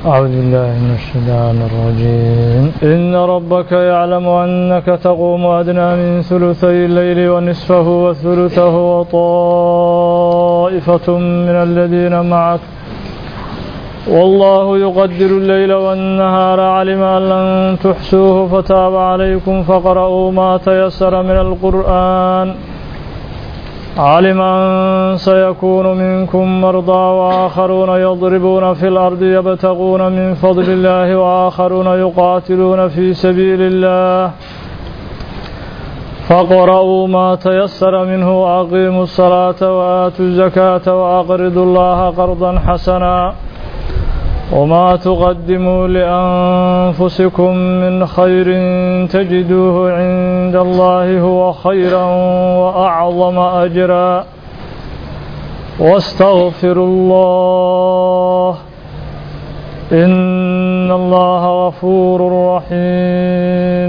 أعوذ بالله من الشيطان الرجيم إن ربك يعلم أنك تقوم أدنى من ثلثي الليل ونصفه وثلثه وطائفة من الذين معك والله يقدر الليل والنهار علم أن لن تحسوه فتاب عليكم فقرأوا ما تيسر من القرآن علم أن سيكون منكم مرضى وآخرون يضربون في الأرض يبتغون من فضل الله وآخرون يقاتلون في سبيل الله فاقرؤوا ما تيسر منه وأقيموا الصلاة وآتوا الزكاة وأقرضوا الله قرضا حسنا وما تقدموا لأنفسكم من خير تجدوه عند الله هو خيرا وأعظم أجرا واستغفروا الله إن الله غفور رحيم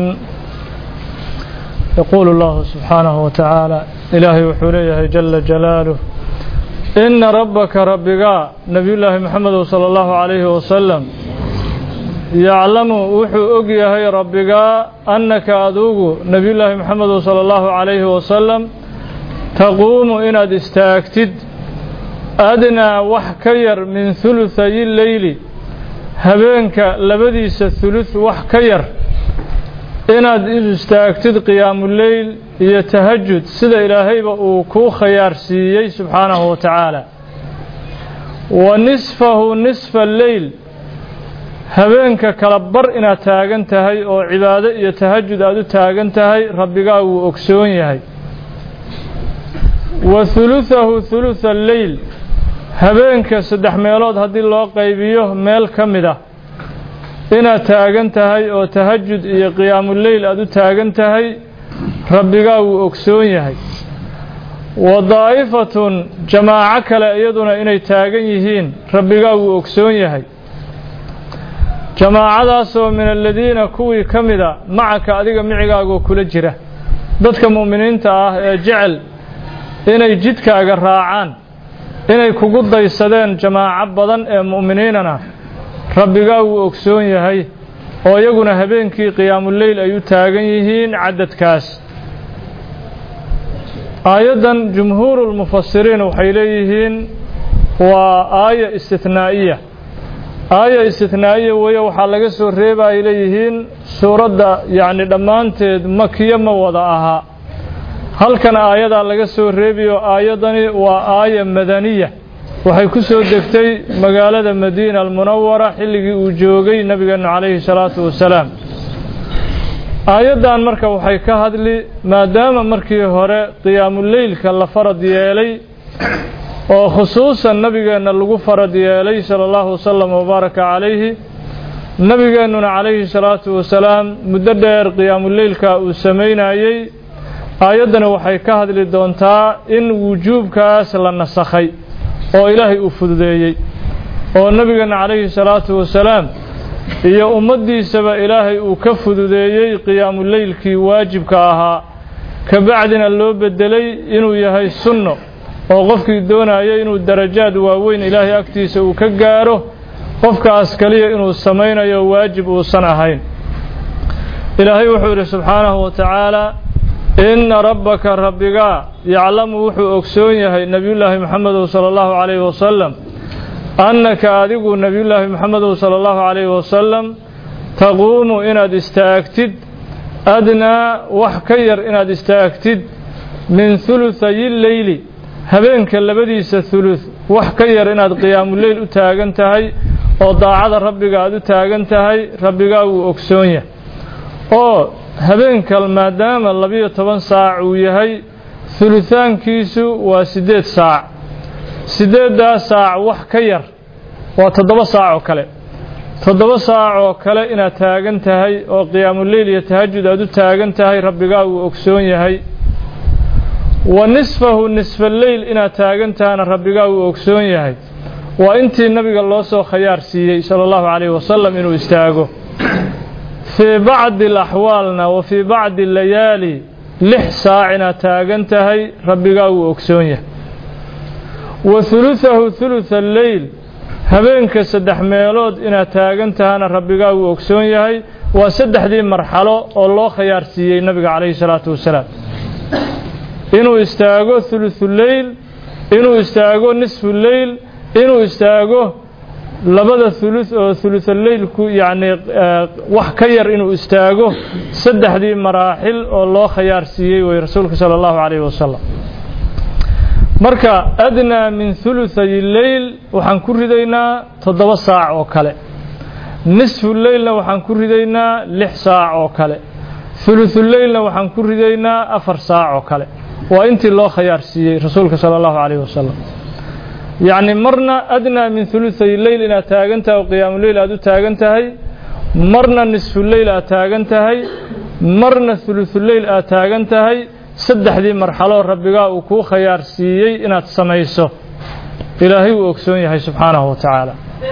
يقول الله سبحانه وتعالى إلهي وحوليه جل جلاله إن ربك ربك نبي الله محمد صلى الله عليه وسلم يعلم وحو أقيهي ربك أنك أذوق نبي الله محمد صلى الله عليه وسلم تقوم إن استاكتد أدنى وحكير من ثلثي الليل هبينك لبديس الثلث وحكير inaad istaagtid qiyaamuleyl iyo tahajud sida ilaahayba uu kuu khayaarsiiyey subxaanahu wa tacaala wa nisfahu nisfa alleyl habeenka kala bar inaad taagan tahay oo cibaado iyo tahajud aad u taagan tahay rabbigaa wuu ogsoon yahay wa huluhahu hulutha alleyl habeenka saddex meelood haddii loo qaybiyo meel ka mid ah inaad taagan tahay oo tahajud iyo qiyaamuleyl aad u taagan tahay rabbigaa wuu ogsoon yahay wa daa'ifatun jamaaco kale iyaduna inay taagan yihiin rabbigaa wuu ogsoon yahay jamaacadaasoo min aladiina kuwii ka mida macaka adiga micigaagoo kula jira dadka mu'miniinta ah ee jecel inay jidkaaga raacaan inay kugu daysadeen jamaaco badan ee mu'miniinana rabbigaa wuu ogsoon yahay oo iyaguna habeenkii qiyaamuleyl ay u taagan yihiin cadadkaas aayaddan jumhuurulmufasiriin waxay leeyihiin waa aaya istithnaa'iya aaya istithnaa'iya weeye waxaa laga soo reeba ay leeyihiin suuradda yacni dhammaanteed makiyo ma wada ahaa halkan aayadaa laga soo reebiyo aayaddani waa aaya madaniya waxay ku soo degtay magaalada madiina almunawara xilligii uu joogay nebigeennu calayhi salaatu wasalaam aayaddan marka waxay ka hadli maadaama markii hore qiyaamuleylka la farad yeelay oo khusuusan nebigeenna lagu farad yeelay sala allahu wasalam wabaaraka calayhi nebigeennuna calayhi salaatu wasalaam muddo dheer qiyaamuleylka uu samaynayey aayaddani waxay ka hadli doontaa in wujuubkaas la nasakhay oo ilaahay uu fududeeyey oo nebigeenna calayhi salaatu wasalaam iyo ummaddiisaba ilaahay uu ka fududeeyey qiyaamuleylkii waajibka ahaa ka bacdina loo beddelay inuu yahay sunno oo qofkii doonaya inuu darajaad waaweyn ilaahay agtiisa uu ka gaaro qofkaas kaliya inuu samaynayo waajib uusan ahayn ilaahay wuxuu yidhi subxaanahu wa tacaala inna rabbaka rabbigaa yaclamu wuxuu ogsoon yahay nebiyullaahi moxamedow sala allahu calayhi wasalam annaka adigu nebiyullaahi moxamedow sala allahu calayhi wasalam taquumu inaad istaagtid adnaa wax ka yar inaad istaagtid min huluthayi leyli habeenka labadiisa hulud wax ka yar inaad qiyaamuleyl u taagan tahay oo daacada rabbiga aad u taagan tahay rabbigaa wuu ogsoon yahay oo habeenka maadaama labiyo toban saac uu yahay hulutaankiisu waa siddeed saac siddeeddaa saac wax ka yar waa toddoba saac oo kale toddoba saac oo kale inaad taagan tahay oo qiyaamuleyl iyo tahajud aad u taagan tahay rabbigaa wuu ogsoon yahay wa nisfahu nisfaleyl inaad taagan tahana rabbigaa wuu ogsoon yahay waa intii nabiga loo soo khayaar siiyey sala allahu calayhi wasalam inuu istaago fii bacdi alaxwaalna wa fii bacdi alayaali lix saac inaad taagan tahay rabbigaa wuu ogsoon yahay wa huluhahu hulutha alleyl habeenka saddex meelood inaad taagan tahana rabbigaa wuu ogsoon yahay waa saddexdii marxalo oo loo khayaarsiiyey nabiga calayhi salaatu wasalaam inuu istaago thuluthuleyl inuu istaago nisfuleyl inuu istaago labada thuluth oo thuluthaleylku yacni wax ka yar inuu istaago saddexdii maraaxil oo loo khayaarsiiyey wey rasuulka sala allahu calayhi wasalam marka adnaa min thuluthay leyl waxaan ku ridaynaa toddoba saac oo kale nisfu leylna waxaan ku ridaynaa lix saac oo kale thuluthuleylna waxaan ku ridaynaa afar saac oo kale waa intii loo khayaarsiiyey rasuulka sala allahu calayhi wasalam yacni marna adnaa min thuluthay leyl inaad taagan tahay oo qiyaamuleyl aad u taagan tahay marna nisfuleyl aad taagan tahay marna thuluthuleyl aad taagan tahay saddexdii marxaloo rabbigaa uu kuu khayaarsiiyey inaad samayso ilaahay uu ogsoon yahay subxaanahu wa tacaala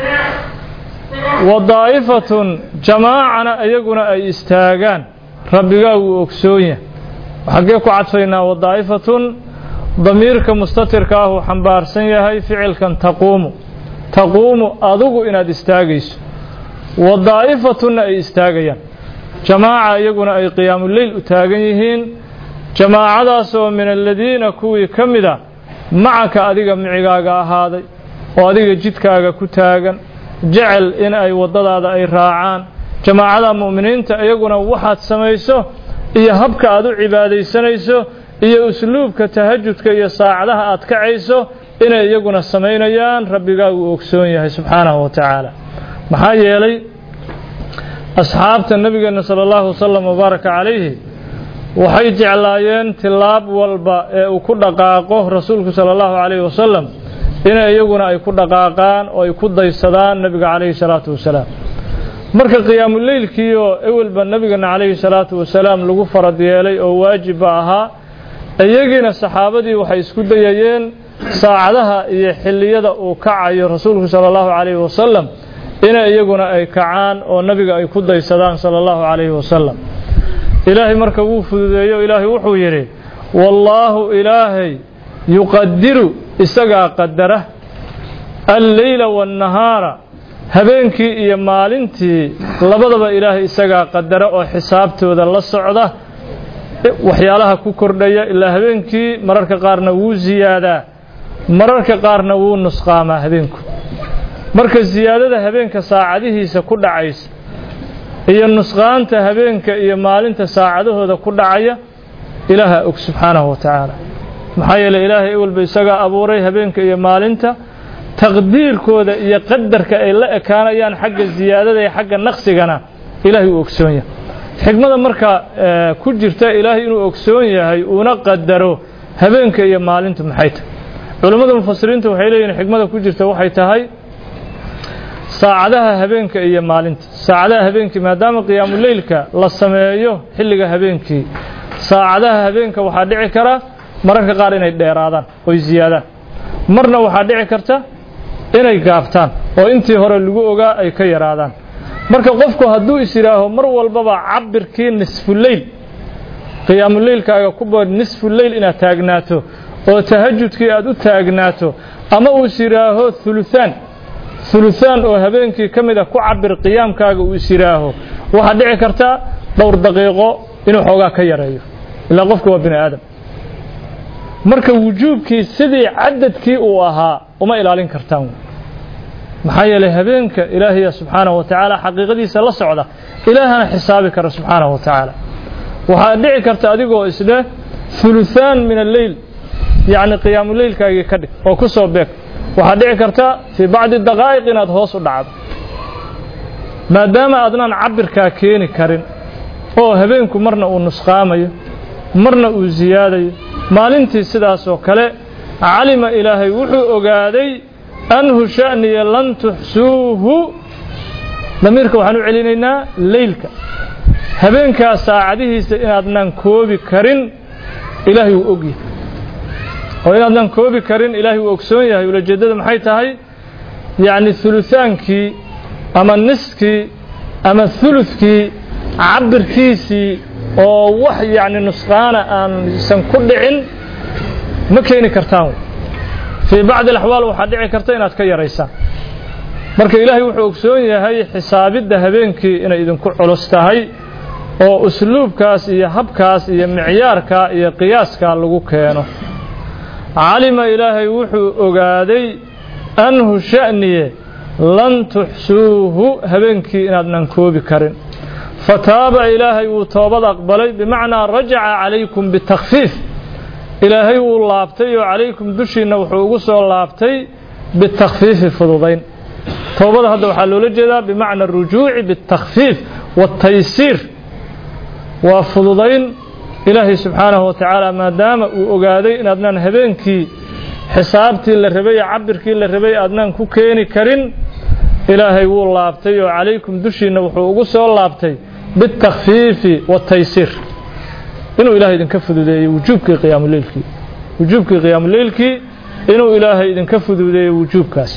wa daa'ifatun jamaacana iyaguna ay istaagaan rabbigaa wuu ogsoon yahay xaggee ku cadfaynaa wa daa'ifatun damiirka mustatirka ah uu xambaarsan yahay ficilkan taquumu taquumu adugu inaad istaagayso wa daa'ifatunna ay istaagayaan jamaaca iyaguna ay qiyaamuleyl u taagan yihiin jamaacadaasoo min aladiina kuwii ka mida macaka adiga micigaaga ahaaday oo adiga jidkaaga ku taagan jecel in ay waddadaada ay raacaan jamaacada mu'miniinta iyaguna waxaad samayso iyo habka aad u cibaadaysanayso iyo usluubka tahajudka iyo saacadaha aad kacayso inay iyaguna samaynayaan rabbigaa wuu ogsoon yahay subxaanahu wa tacaala maxaa yeelay asxaabta nebigeenna sala allahu wasalam wabaaraka calayhi waxay jeclaayeen tilaab walba ee uu ku dhaqaaqo rasuulku sala allahu calayhi wasalam inay iyaguna ay ku dhaqaaqaan oo ay ku daysadaan nebiga calayhi salaatu wasalaam marka qiyaamuleylkiioo ewelba nebigana calayhi salaatu wasalaam lagu farad yeelay oo waajibba ahaa iyagiina saxaabadii waxay isku dayayeen saacadaha iyo xilliyada uu kacayo rasuulku sala allahu calayhi wasalam inay iyaguna ay kacaan oo nebiga ay ku daysadaan sala allahu calayhi wasalam ilaahay marka wuu fududeeyo ilaahay wuxuu yidhi wallaahu ilaahay yuqadiru isagaa qadara alleyla waannahaara habeenkii iyo maalintii labadaba ilaahay isagaa qadara oo xisaabtooda la socda waxyaalaha ku kordhaya ilaa habeenkii mararka qaarna wuu ziyaadaa mararka qaarna wuu nusqaamaa habeenku marka siyaadada habeenka saacadihiisa ku dhacaysa iyo nusqaanta habeenka iyo maalinta saacadahooda ku dhacaya ilaaha og subxaanahu wa tacaala maxaa yeeley ilaahay ewelba isagaa abuuray habeenka iyo maalinta taqdiirkooda iyo qadarka ay la ekaanayaan xagga ziyaadada iyo xagga naqsigana ilaahay uu ogsoon yahay xikmada marka ku jirta ilaahay inuu ogsoon yahay uuna qadaro habeenka iyo maalintu maxay tahay culammada mufasiriinta waxay leeyihin xikmada ku jirta waxay tahay saacadaha habeenka iyo maalinta saacadaha habeenkii maadaama qiyaamuleylka la sameeyo xilliga habeenkii saacadaha habeenka waxaa dhici kara mararka qaar inay dheeraadaan oy ziyaadaan marna waxaa dhici karta inay gaabtaan oo intii hore lagu ogaa ay ka yaraadaan marka qofku hadduu is yidhaaho mar walbaba cabirkii nisfuleyl qiyaamuleylkaaga ku bood nisfuleyl inaad taagnaato oo tahajudkii aad u taagnaato ama uu is yidhaaho huluhaan huluhaan oo habeenkii ka mid a ku cabir qiyaamkaaga uu is yidhaaho waxaa dhici karta dhowr daqiiqo inuu xoogaa ka yareeyo ilaa qofku waa bini aadam marka wujuubkii sidii cadadkii uu ahaa uma ilaalin kartaan maxaa yeelay habeenka ilaahaya subxaanahu wa tacaala xaqiiqadiisa la socda ilaahana xisaabi kara subxaanahu wa tacaala waxaa dhici karta adigoo isdheh huluhaan min alleyl yacni qiyaamuleylkaagii ka dhig oo ku soo beeg waxaa dhici karta fii bacdi daqaa'iq inaad hoos u dhacdo maadaama aadnaan cabirkaa keeni karin oo habeenku marna uu nusqaamayo marna uu siyaadayo maalintii sidaas oo kale calima ilaahay wuxuu ogaaday anhu sha'niya lan tuxsuuhu damiirka waxaan u celinaynaa leylka habeenkaas saacadihiisa inaadnaan koobi karin ilaahay wuu ogyahay oo inaadnaan koobi karin ilaahay wuu ogsoon yahay ulajeeddada maxay tahay yacni hulutaankii ama niskii ama huludkii cabirkiisii oo wax yacni nusqaana aansan ku dhicin ma keeni kartaan fii bacdi alaxwaal waxaa dhici karta inaad ka yaraysaan marka ilaahay wuxuu ogsoon yahay xisaabidda habeenkii inay idinku culus tahay oo usluubkaas iyo habkaas iyo micyaarkaa iyo qiyaaskaa lagu keeno calima ilaahay wuxuu ogaaday anhu sha'niye lan tuxsuuhu habeenkii inaadnan koobi karin fataaba ilaahay wuu toobad aqbalay bimacnaa rajaca calaykum bitakfiif ilaahay wuu laabtay oo calaykum dushiinna wuxuu ugu soo laabtay bitakfiifi fududayn toobada hadda waxaa loola jeedaa bimacna arujuuci bitakfiif waataysiir waa fududayn ilaahay subxaanahu wa tacaala maadaama uu ogaaday inaadnaan habeenkii xisaabtii la rabay ee cabirkii la rabay aadnaan ku keeni karin ilaahay wuu laabtay oo calaykum dushiinna wuxuu ugu soo laabtay bitakfiifi waataysiir inuu ilahay idinka fududeeyey wujuubkii qiyaamuleylkii wujuubkii qiyaamuleylkii inuu ilaahay idinka fududeeyey wujuubkaas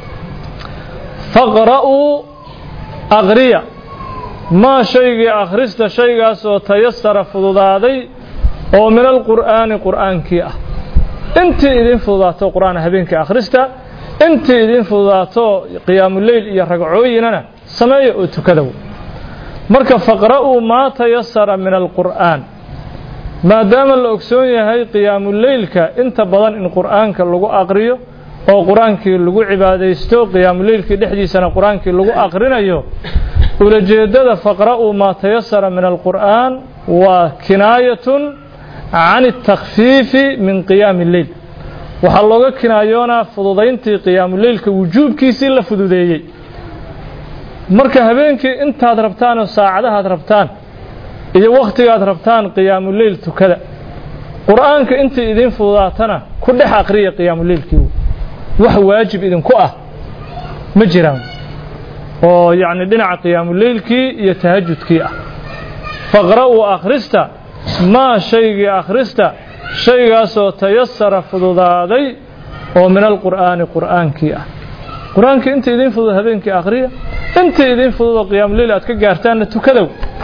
faqra'uu aqriya maa shaygii akhrista shaygaasoo tayasara fududaaday oo min alqur'aani qur'aankii ah intii idin fududaato qur'aan habeenkii akhrista intii idin fududaato qiyaamuleyl iyo ragcooyinana sameeya oo tukadow marka faqra'uu maa tayasara min alqur'aan maadaama la ogsoon yahay qiyaamuleylka inta badan in qur'aanka lagu aqriyo oo qur-aankii lagu cibaadaysto qiyaamuleylkii dhexdiisana qur-aankii lagu aqrinayo ulajeeddada faqra'uu maa tayasara min alqur'aan waa kinaayatun can اtakfiifi min qiyaami اleyl waxaa looga kinaayoonaa fududayntii qiyaamuleylka wujuubkiisii la fududeeyey marka habeenkii intaad rabtaan oo saacadahaad rabtaan iyo wakhtigaad rabtaan qiyaamuleyl tukada qur'aanka intii idin fududaatana ku dhex aqriya qiyaamuleylkii wax waajib idinku ah ma jiraan oo yacni dhinaca qiyaamuleylkii iyo tahajudkii ah faqra'uu akhrista maa shaygii akhrista shaygaasoo tayasara fududaaday oo min alqur'aani qur'aankii ah qur-aankii intii idin fudud habeenkii akhriya intii idin fudud oo qiyaamuleyl aad ka gaartaanna tukadow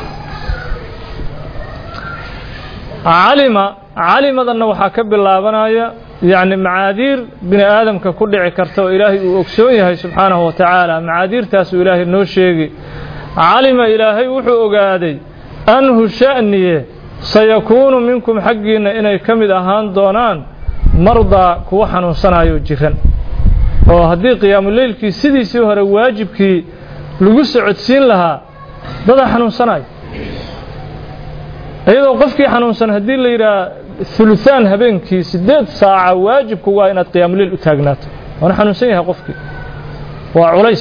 calima calimadanna waxaa ka bilaabanaya yacni macaadiir bini aadamka ku dhici karta oo ilaahay uu ogsoon yahay subxaanahu wa tacaala macaadiirtaasuu ilaahay noo sheegi calima ilaahay wuxuu ogaaday anhu sha'niye sayakuunu minkum xaggiinna inay ka mid ahaan doonaan mardaa kuwa xanuunsanayo jiran oo haddii qiyaamuleylkii sidiisii hore waajibkii lagu socodsiin lahaa dadaa xanuunsanayo iyadoo qofkii xanuunsan haddii la yidhaha uluثaan habeenkii sideed saaca waajibku waa inaad qiyaamuleyl u taagnaato waana xanuunsan yahay qofkii waa culays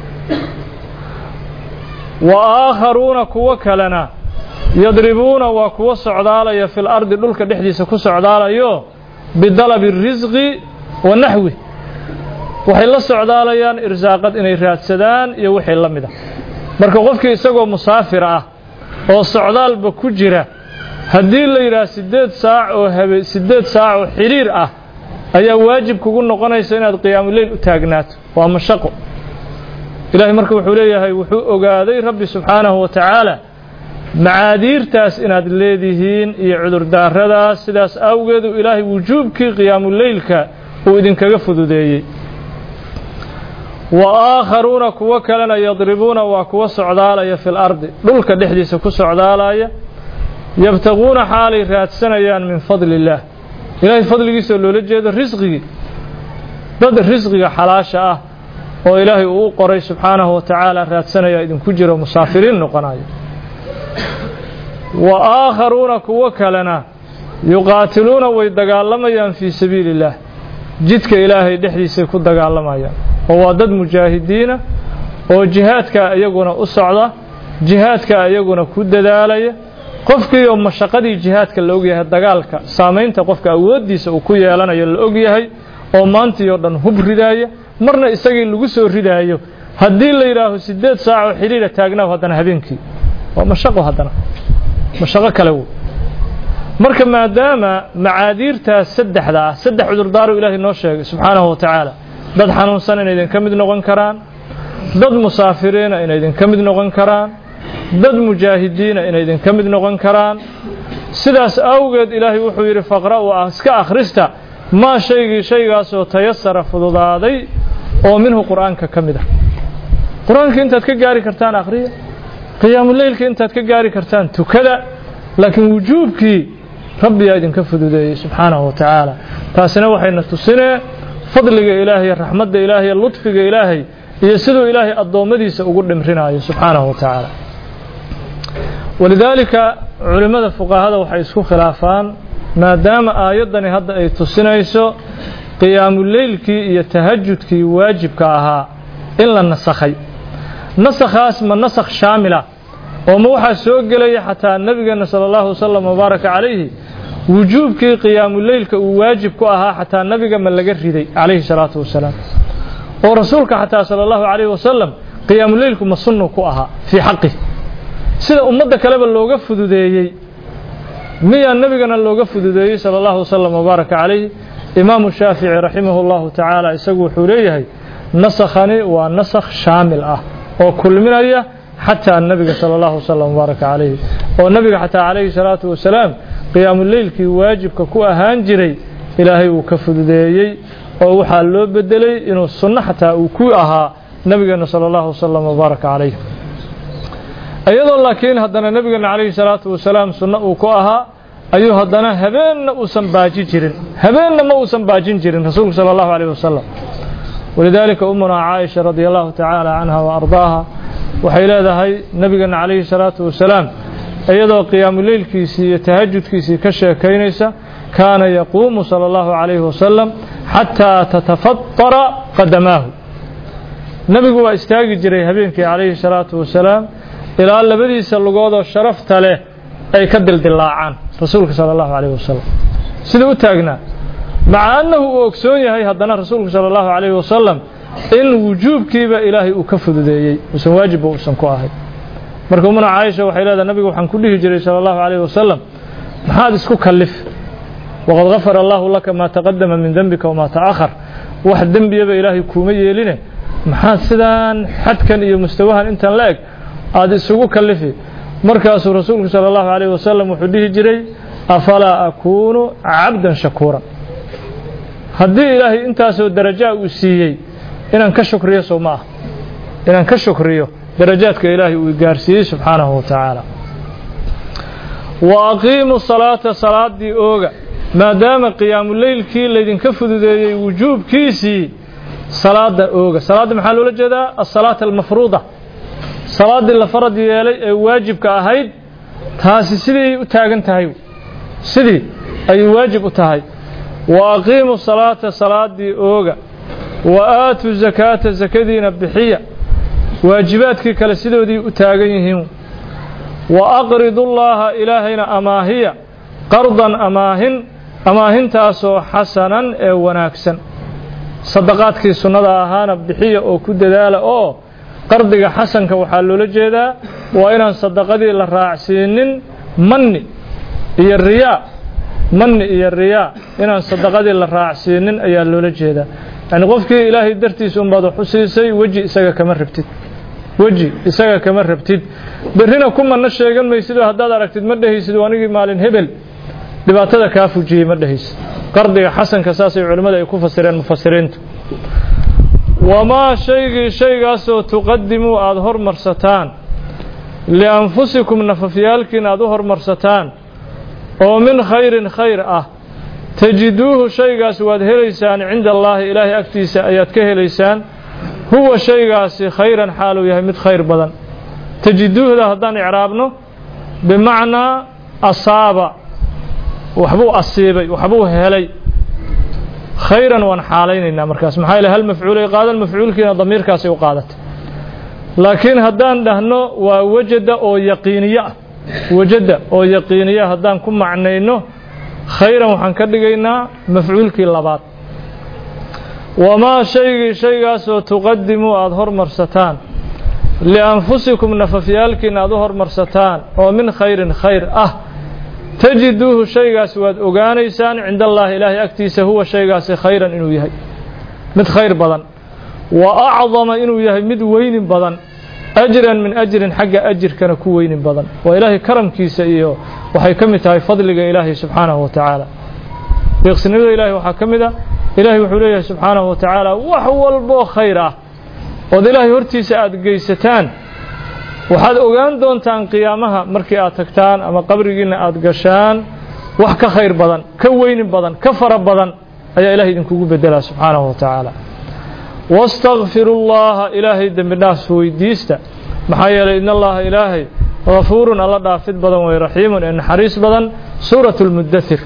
wa aakharuuna kuwo kalena yadribuuna waa kuwo socdaalaya fi lardi dhulka dhexdiisa ku socdaalayo bidalabi الrisqi wa naxwi waxay la socdaalayaan irsaaqad inay raadsadaan iyo wixii la mid a marka qofkii isagoo musaafir ah oo socdaalba ku jira haddii la yidhaha siddeed saac oo habe siddeed saac oo xidhiir ah ayaa waajib kugu noqonaysa inaad qiyaamuleyl u taagnaato waa mashaqo ilaahay marka wuxuu leeyahay wuxuu ogaaday rabbi subxaanahu wa tacaala macaadiirtaas inaad leedihiin iyo cudurdaaradaas sidaas awgeedu ilaahay wujuubkii qiyaamuleylka uu idinkaga fududeeyey wa aakharuuna kuwo kalena yadribuuna waa kuwa socdaalaya fi lardi dhulka dhexdiisa ku socdaalaya yabtaquuna xaalay raadsanayaan min fadli illaah ilaahay fadligiisoo loola jeedo risqigii dad risqiga xalaasha ah oo ilaahay uu u qoray subxaanahu wa tacaala raadsanaya idinku jiro musaafiriin noqonayo wa aakharuuna kuwo kalena yuqaatiluuna way dagaalamayaan fii sabiili illaah jidka ilaahay dhexdiisay ku dagaalamayaan oo waa dad mujaahidiina oo jihaadka iyaguna u socda jihaadka iyaguna ku dadaalaya qofkii oo mashaqadii jihaadka la ogyahay dagaalka saamaynta qofka awooddiisa uu ku yeelanayo la ogyahay oo maantii oo dhan hub ridaaya marna isagii lagu soo ridaayo haddii la yidhaaho siddeed saacoo xidhiira taagnaaw haddana habeenkii waa mashaqo haddana mashaqo kale wo marka maadaama macaadiirtaas saddexda ah saddex cudurdaaru ilaahay noo sheegay subxaanahu wa tacaala dad xanuunsan inay idinka mid noqon karaan dad musaafiriina inay idinka mid noqon karaan dad mujaahidiina inay idinka mid noqon karaan sidaas awgeed ilaahay wuxuu yidhi faqra'u iska akhrista maa shaygii shaygaasoo tayasara fududaaday oo minhu qur'aanka ka mid ah qur-aankii intaad ka gaari kartaan akhriya qiyaamuleylka intaad ka gaari kartaan tukada laakiin wujuubkii rabbiyaa idinka fududeeyey subxaanahu wa tacaala taasina waxayna tusinee fadliga ilaahay raxmadda ilaahay ludfiga ilaahay iyo siduu ilaahay addoommadiisa ugu dhimrinayo subxaanahu wa tacaala walidaalika culimmada fuqahada waxay isku khilaafaan maadaama aayaddani hadda ay tusinayso qiyaamuleylkii iyo tahajudkii waajibka ahaa in la nasakhay nasakhaas ma nasakh shaamila oo ma waxaa soo gelaya xataa nebigeenna sala allahu wasalam wabaaraka calayhi wujuubkii qiyaamuleylka uu waajib ku ahaa xataa nebiga ma laga riday calayhi salaatu wasalaam oo rasuulka xataa sala allahu calayhi wasalam qiyaamuleylku ma sunnu ku ahaa fii xaqih sida ummadda kaleba looga fududeeyey miyaa nebigana looga fududeeyey sala allahu wasalam wabaaraka calayhi imaamu shaafici raximahu llahu tacaala isagu wuxuu leeyahay nasakhani waa nasakh shaamil ah oo kulminaya xataa nebiga sala allahu wasalam wabaaraka calayhi oo nebiga xataa calayhi salaatu wasalaam qiyaamuleylkii waajibka ku ahaan jiray ilaahay uu ka fududeeyey oo waxaa loo bedelay inuu sunno xataa uu ku ahaa nebigeena sala allahu wasalam wabaaraka calayh iyadoo laakiin haddana nebigeena calayhi salaatu wasalaam sunno uu ku ahaa ayuu haddana habeenna uusan baaji jirin habeenna ma uusan baajin jirin rasuulku sala allahu calayh wasalam walidaalika umunaa caaisha radia allahu tacaala canha wa ardaaha waxay leedahay nebigeena calayhi salaatu wasalaam iyadoo qiyaamuleylkiisii iyo tahajudkiisii ka sheekaynaysa kaana yaquumu sala allahu calayhi wasalam xataa tatafadara qadamaahu nebigu waa istaagi jiray habeenkii calayhi salaatu wasalaam ilaa labadiisa lugoodoo sharafta leh ay ka dildilaacaan rasuulka sala allahu calayhi wasalam sida u taagnaa maca annahu uu ogsoon yahay haddana rasuulku sala allahu calayhi wasalam in wujuubkiiba ilaahay uu ka fududeeyey uusan waajibba uusan ku ahay marka umuna caaisha waxay leedahay nabiga waxaan ku dhihi jiray sala allahu calayhi wasalam maxaad isku kallif waqad gafara allahu laka maa taqadama min dembika wamaa ta'akhar wax dembiyaba ilaahay kuuma yeeline maxaad sidaan xadkan iyo mustawahan intan la eg aada isugu kallifi markaasuu rasuulku sala allahu calayhi wasalam wuxuu dhihi jiray afalaa akuunu cabdan shakuuran haddii ilaahay intaasoo darajaa uu siiyey inaan ka shukriyo sow ma ah inaan ka shukriyo darajaadka ilaahay uu gaarsiiyey subxaanahu wa tacaala wa aqiimu salaata salaaddii ooga maadaama qiyaamuleylkii laydinka fududeeyey wujuubkiisii salaada ooga salaadda maxaa loola jeedaa asalaata almafruuda salaaddii la farad yeelay ee waajibka ahayd taasi siday u taagan tahay sidii ayay waajib u tahay wa aqiimu salaata salaaddii ooga wa aatu zakaata sakadiina bixiya waajibaadkii kale sidoodii u taagan yihiin wa aqridullaaha ilaahayna amaahiya qardan amaahin amaahintaasoo xasanan ee wanaagsan sadaqaadkii sunnada ahaana bixiya oo ku dadaala oo qardiga xasanka waxaa loola jeedaa waa inaan sadaqadii la raacsiinin manni iyo riyaa manni iyo riyaa inaan sadaqadii la raacsiinin ayaa loola jeedaa yacni qofkii ilaahay dartiisa unbaad wax u siisay weji isaga kama rabtid weji isaga kama rabtid berrina ku manno sheegan maysidoo haddaad aragtid ma dhehaysid anigii maalin hebel dhibaatada kaa fujiyey ma dhehaysid qardiga xasanka saasay culimmada ay ku fasireen mufasiriintu wamaa shaygii shaygaasoo tuqadimuu aada hormarsataan lianfusikum nafafyaalkiin aada u hormarsataan oo min khayrin khayr ah tajiduuhu shaygaas waad helaysaan cinda allaahi ilaahay agtiisa ayaad ka helaysaan huwa shaygaasi khayran xaaluu yahay mid khayr badan tajiduuhda haddaan icraabno bimacnaa asaaba waxbuu asiibay waxbuu helay khayran waan xaalaynaynaa markaas maxaa yaele hal mafcuulay qaadan mafcuulkiina damiirkaasay u qaadatay laakiin haddaan dhahno waa wajada oo yaqiiniye ah wajada oo yaqiiniya haddaan ku macnayno khayran waxaan ka dhigaynaa mafcuulkii labaad wamaa shaygii shaygaasoo tuqadimuu aada hormarsataan lianfusikum nafafyaalkiina aada u hormarsataan oo min khayrin khayr ah tajiduuhu shaygaas waad ogaanaysaan cinda allaahi ilaahay agtiisa huwa shaygaasi khayran inuu yahay mid khayr badan wa acdama inuu yahay mid weynin badan ajran min ajrin xagga ajirkana ku weynin badan waa ilaahay karamkiisa iyo waxay ka mid tahay fadliga ilaahay subxaanahu wa tacaala deeqsinimada ilahay waxaa ka mid a ilaahay wuxuu leeyahay subxaanahu wa tacaala wax walboo khayr ah ood ilaahay hortiisa aada geysataan waxaad ogaan doontaan qiyaamaha markii aad tagtaan ama qabrigiinna aada gashaan wax ka khayr badan ka weyni badan ka fara badan ayaa ilahay idinkugu bedelaa subxaanahu wa tacaala wastakfiru llaha ilaahay dembi dhaaf weydiista maxaa yeelay in allaha ilaahay gafuurun alla dhaafid badan way raxiimun ee naxariis badan suuratu lmudathir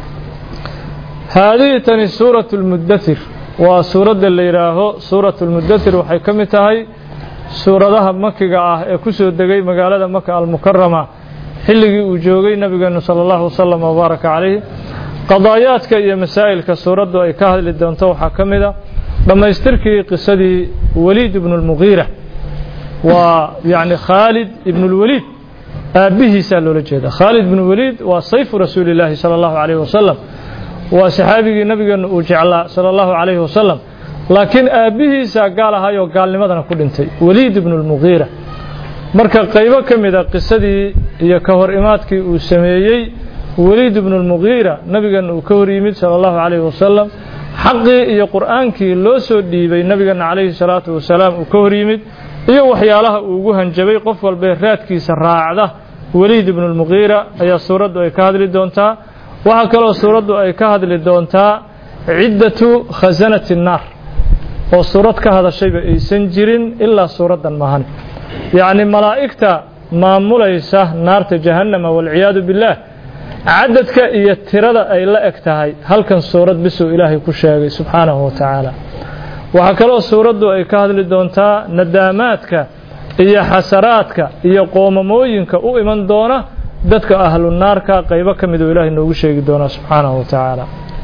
haadihi tani suuratu lmudathir waa suuradda la yidhaaho suuratu lmudathir waxay ka mid tahay suuradaha makiga ah ee ku soo degay magaalada maka almukarama xilligii uu joogay nabigeenu sala allahu wasalam wabaaraka calayh qadaayaadka iyo masaa'ilka suuraddu ay ka hadli doonto waxaa ka mid a dhammaystirkii qisadii waliid ibnu lmugiira waa yacni khaalid ibnu lwaliid aabbihiisaa loola jeeda khaalid ibnu waliid waa sayfu rasuuli illaahi sala allahu calayhi wasalam waa saxaabigii nabigeenu uu jeclaa sala allahu calayhi wasalam laakiin aabbihiisaa gaal ahayoo gaalnimadana ku dhintay waliid ibnu lmugiira marka qaybo ka mida qisadii iyo ka hor imaadkii uu sameeyey weliid ibnu lmugiira nabigeena uu ka hor yimid sala allahu calayhi wasalam xaqii iyo qur'aankii loo soo dhiibay nabigeena calayhi salaatu wasalaam uu ka hor yimid iyo waxyaalaha uu ugu hanjabay qof walbee raadkiisa raacda weliid ibnu lmugiira ayaa suuraddu ay ka hadli doontaa waxaa kaloo suuraddu ay ka hadli doontaa ciddatu khasanati nnaar oo suurad ka hadashayba aysan jirin ilaa suuraddan maahan yacni malaa'igta maamulaysa naarta jahannama walciyaadu billaah cadadka iyo tirada ay la eg tahay halkan suurad bisuu ilaahay ku sheegay subxaanahu wa tacaala waxaa kaloo suuraddu ay ka hadli doontaa nadaamaadka iyo xasaraadka iyo qoomamooyinka u iman doona dadka ahlu naarka qaybo ka miduu ilaahay noogu sheegi doonaa subxaanahu wa tacaala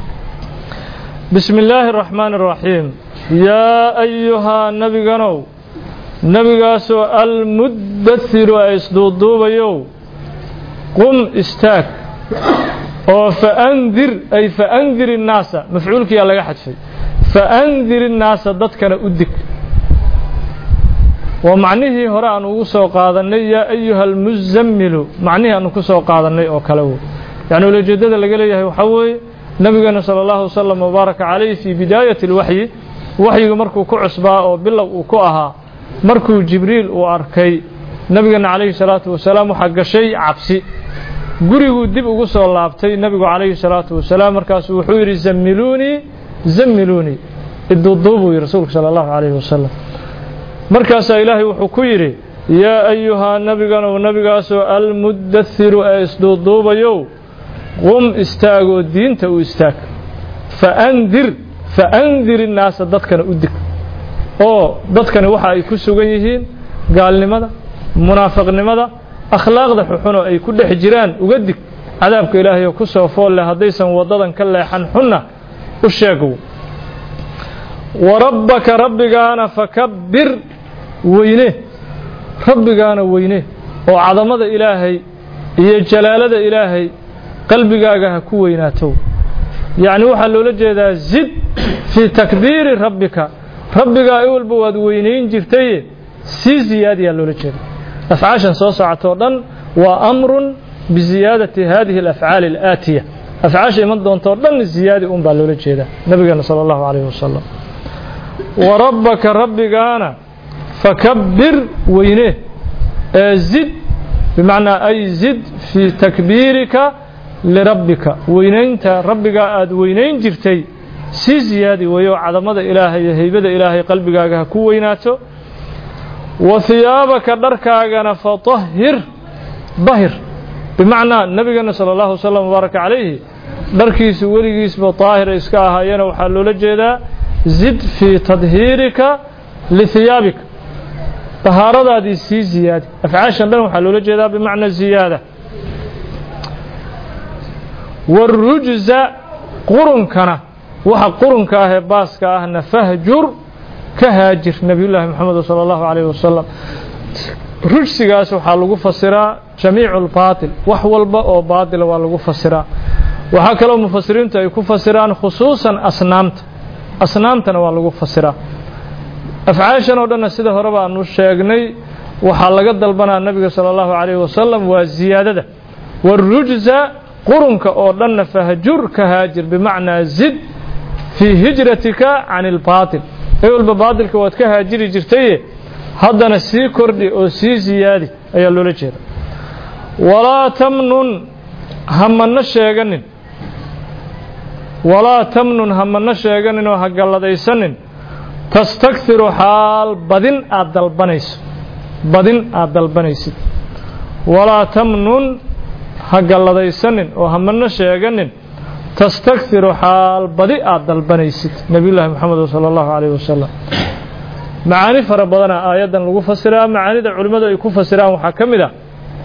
bismi illaahi araxmaani araxiim yaa ayuhaa nebiganow nebigaasoo almuddasiru ee isduuduubayow qum istaag oo faandir ay faandir innaasa mafcuulkiyaa laga xadfay faandir innaasa dadkana u dig waa macnihii hore aan ugu soo qaadannay yaa ayuha almuzammilu macnihii aanu ku soo qaadannay oo kale wey yacni ulajeeddada laga leeyahay waxaa weeye nebigeena sala allahu wasalam wabaaraka calayh fii bidaayati alwaxyi waxyiga markuu ku cusbaa oo bilow uu ku ahaa markuu jibriil uu arkay nebigeena calayhi salaatu wasalaam waxaa gashay cabsi guriguu dib ugu soo laabtay nebigu calayhi salaatu wasalaam markaasuu wuxuu yidhi zammiluunii zammiluunii iduuduu buu yidhi rasuulku sala allahu calayhi wasalam markaasaa ilaahay wuxuu ku yidhi yaa ayuhaa nebiganow nebigaasoo almuddasiru ee isduuduubayow qum istaagoo diinta u istaag faandir faandir innaasa dadkana u dig oo dadkani waxa ay ku sugan yihiin gaalnimada munaafiqnimada akhlaaqda xuxunoo ay ku dhex jiraan uga dig cadaabka ilaahay oo ku soo fool leh haddaysan waddadan ka leexan xunna u sheegow wa rabbaka rabbigaana fakabbir weyne rabbigaana weyne oo cadamada ilaahay iyo jalaalada ilaahay qalbigaaga ha ku weynaato yacni waxaa loola jeedaa zid fii takbiiri rabbika rabbigaa i walba waad weynayn jirtaye sii ziyaadiyaa loola jeeda afcaashan soo socotoo dhan waa amrun biziyaadati hadihi alafcaali alaatiya afcaasha iman doontoo dhan ziyaadi un baa loola jeedaa nabigeena sala allahu calayhi wasalam wa rabbaka rabbigaana fakabbir weyne ee zid bimacnaa ay zid fii takbiirika lirabbika weynaynta rabbigaa aada weynayn jirtay sii ziyaadi weeyo cadamada ilaahay iyo haybada ilaahay qalbigaaga ha ku weynaato wa hiyaabaka dharkaagana fatahhir dahir bimacnaa nabigeena sala allahu wasalam wabaaraka calayhi dharkiisu weligiisba daahira iska ahaayena waxaa loola jeedaa zid fii tadhiirika lihiyaabika dahaaradaadii sii ziyaadi afcaashan dhan waxaa loola jeedaa bimacna ziyaada warujza qurunkana waxa qurunka ah ee baaska ahna fahjur ka haajir nebiyullaahi moxamed sala allahu calayhi wasalam rujsigaas waxaa lagu fasiraa jamiicu lbaatil wax walba oo baatila waa lagu fasiraa waxaa kaloo mufasiriintu ay ku fasiraan khusuusan asnaamta asnaamtana waa lagu fasiraa afcaashan oo dhanna sida horeba aanu sheegnay waxaa laga dalbanaa nebiga sala allahu calayhi wasalam waa ziyaadada warujza qurunka oo dhanna fahjur ka haajir bimacnaa zid fii hijratika can ilbaatil ewelba baadilka waad ka haajiri jirtaye haddana sii kordhi oo sii siyaadi ayaa loola jeeda walaa tamnun hamano sheeganin walaa tamnun hamano sheeganin oo ha galladaysanin tastakhiru xaal badin aad dalbanayso badin aad dalbanaysid walaa tamnun ha galladaysanin oo hamano sheeganin tastakhiru xaal badi aad dalbanaysid nebiyullaahi moxamed sala allahu calayhi wasalam macaani fara badana aayaddan lagu fasiraa macaanida culimmadu ay ku fasiraan waxaa ka mid ah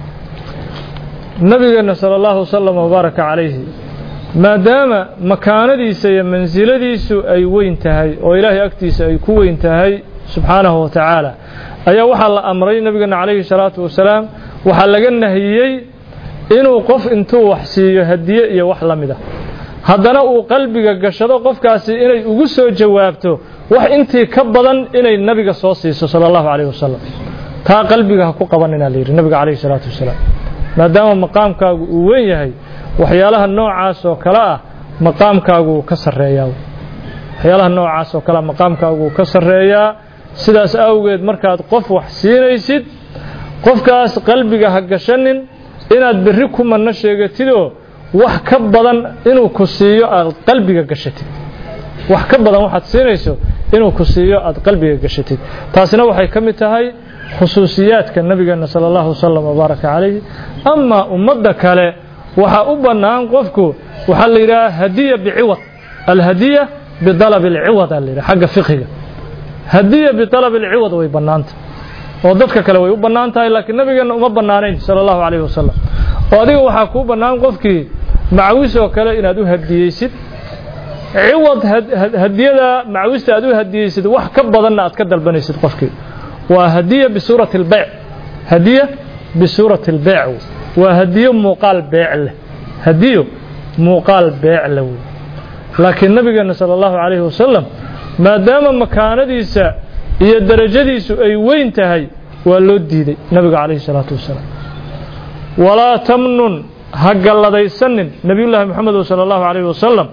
nabigeenna sala allahu wasalam wabaaraka calayhi maadaama makaanadiisa iyo mansiladiisu ay weyn tahay oo ilaahay agtiisa ay ku weyn tahay subxaanahu wa tacaala ayaa waxaa la amray nebigeenna calayhi salaatu wasalaam waxaa laga nahiyey inuu qof intuu wax siiyo hadiye iyo wax la mid ah haddana uu qalbiga gashado qofkaasi inay ugu soo jawaabto wax intii ka badan inay nabiga soo siiso sala allahu calayhi wasalam taa qalbiga ha ku qabanina layidhi nabiga calayhi salaatu wasalaam maadaama maqaamkaagu uu weyn yahay waxyaalaha noocaas oo kale ah maqaamkaagu ka sarreeyaa waxyaalaha noocaas oo kale ah maqaamkaagu ka sarreeyaa sidaas awgeed markaad qof wax siinaysid qofkaas qalbiga ha gashanin inaad berri ku manno sheegatidoo wax ka badan inuu ku siiyo aad qalbiga gashatid wax ka badan waxaad siinayso inuu ku siiyo aad qalbiga gashatid taasina waxay ka mid tahay khusuusiyaadka nabigeena sala allahu wasalam wabaaraka calayhi amaa ummadda kale waxaa u bannaan qofku waxaa la yidhaha hadiya biciwad alhadiya bidalab alciwad aa la yidhaha xagga fiqiga hadiya bidalab alciwad way bannaanta oo dadka kale way u bannaan tahay laakiin nabigeenna uma bannaanayn sala allahu calayhi wasalam oo adiga waxaa kuu bannaan qofkii macawis oo kale inaad u hadiyeysid ciwad hadiyada macawista aad u hadiyeysid wax ka badanna aad ka dalbanaysid qofkii waa hadiya bisuurati albeyc hadiya bisuurati albeyc waa hadiyo muuqaal beec leh hadiyo muuqaal beec leh wey laakiin nabigeenna sala allahu calayhi wasalam maadaama makaanadiisa iyo darajadiisu ay weyn tahay waa loo diiday nabiga calayhi salaatu wasalaam walaa tamnun ha galladaysanin nebiyullaahi moxamed sala allahu calayhi wasalam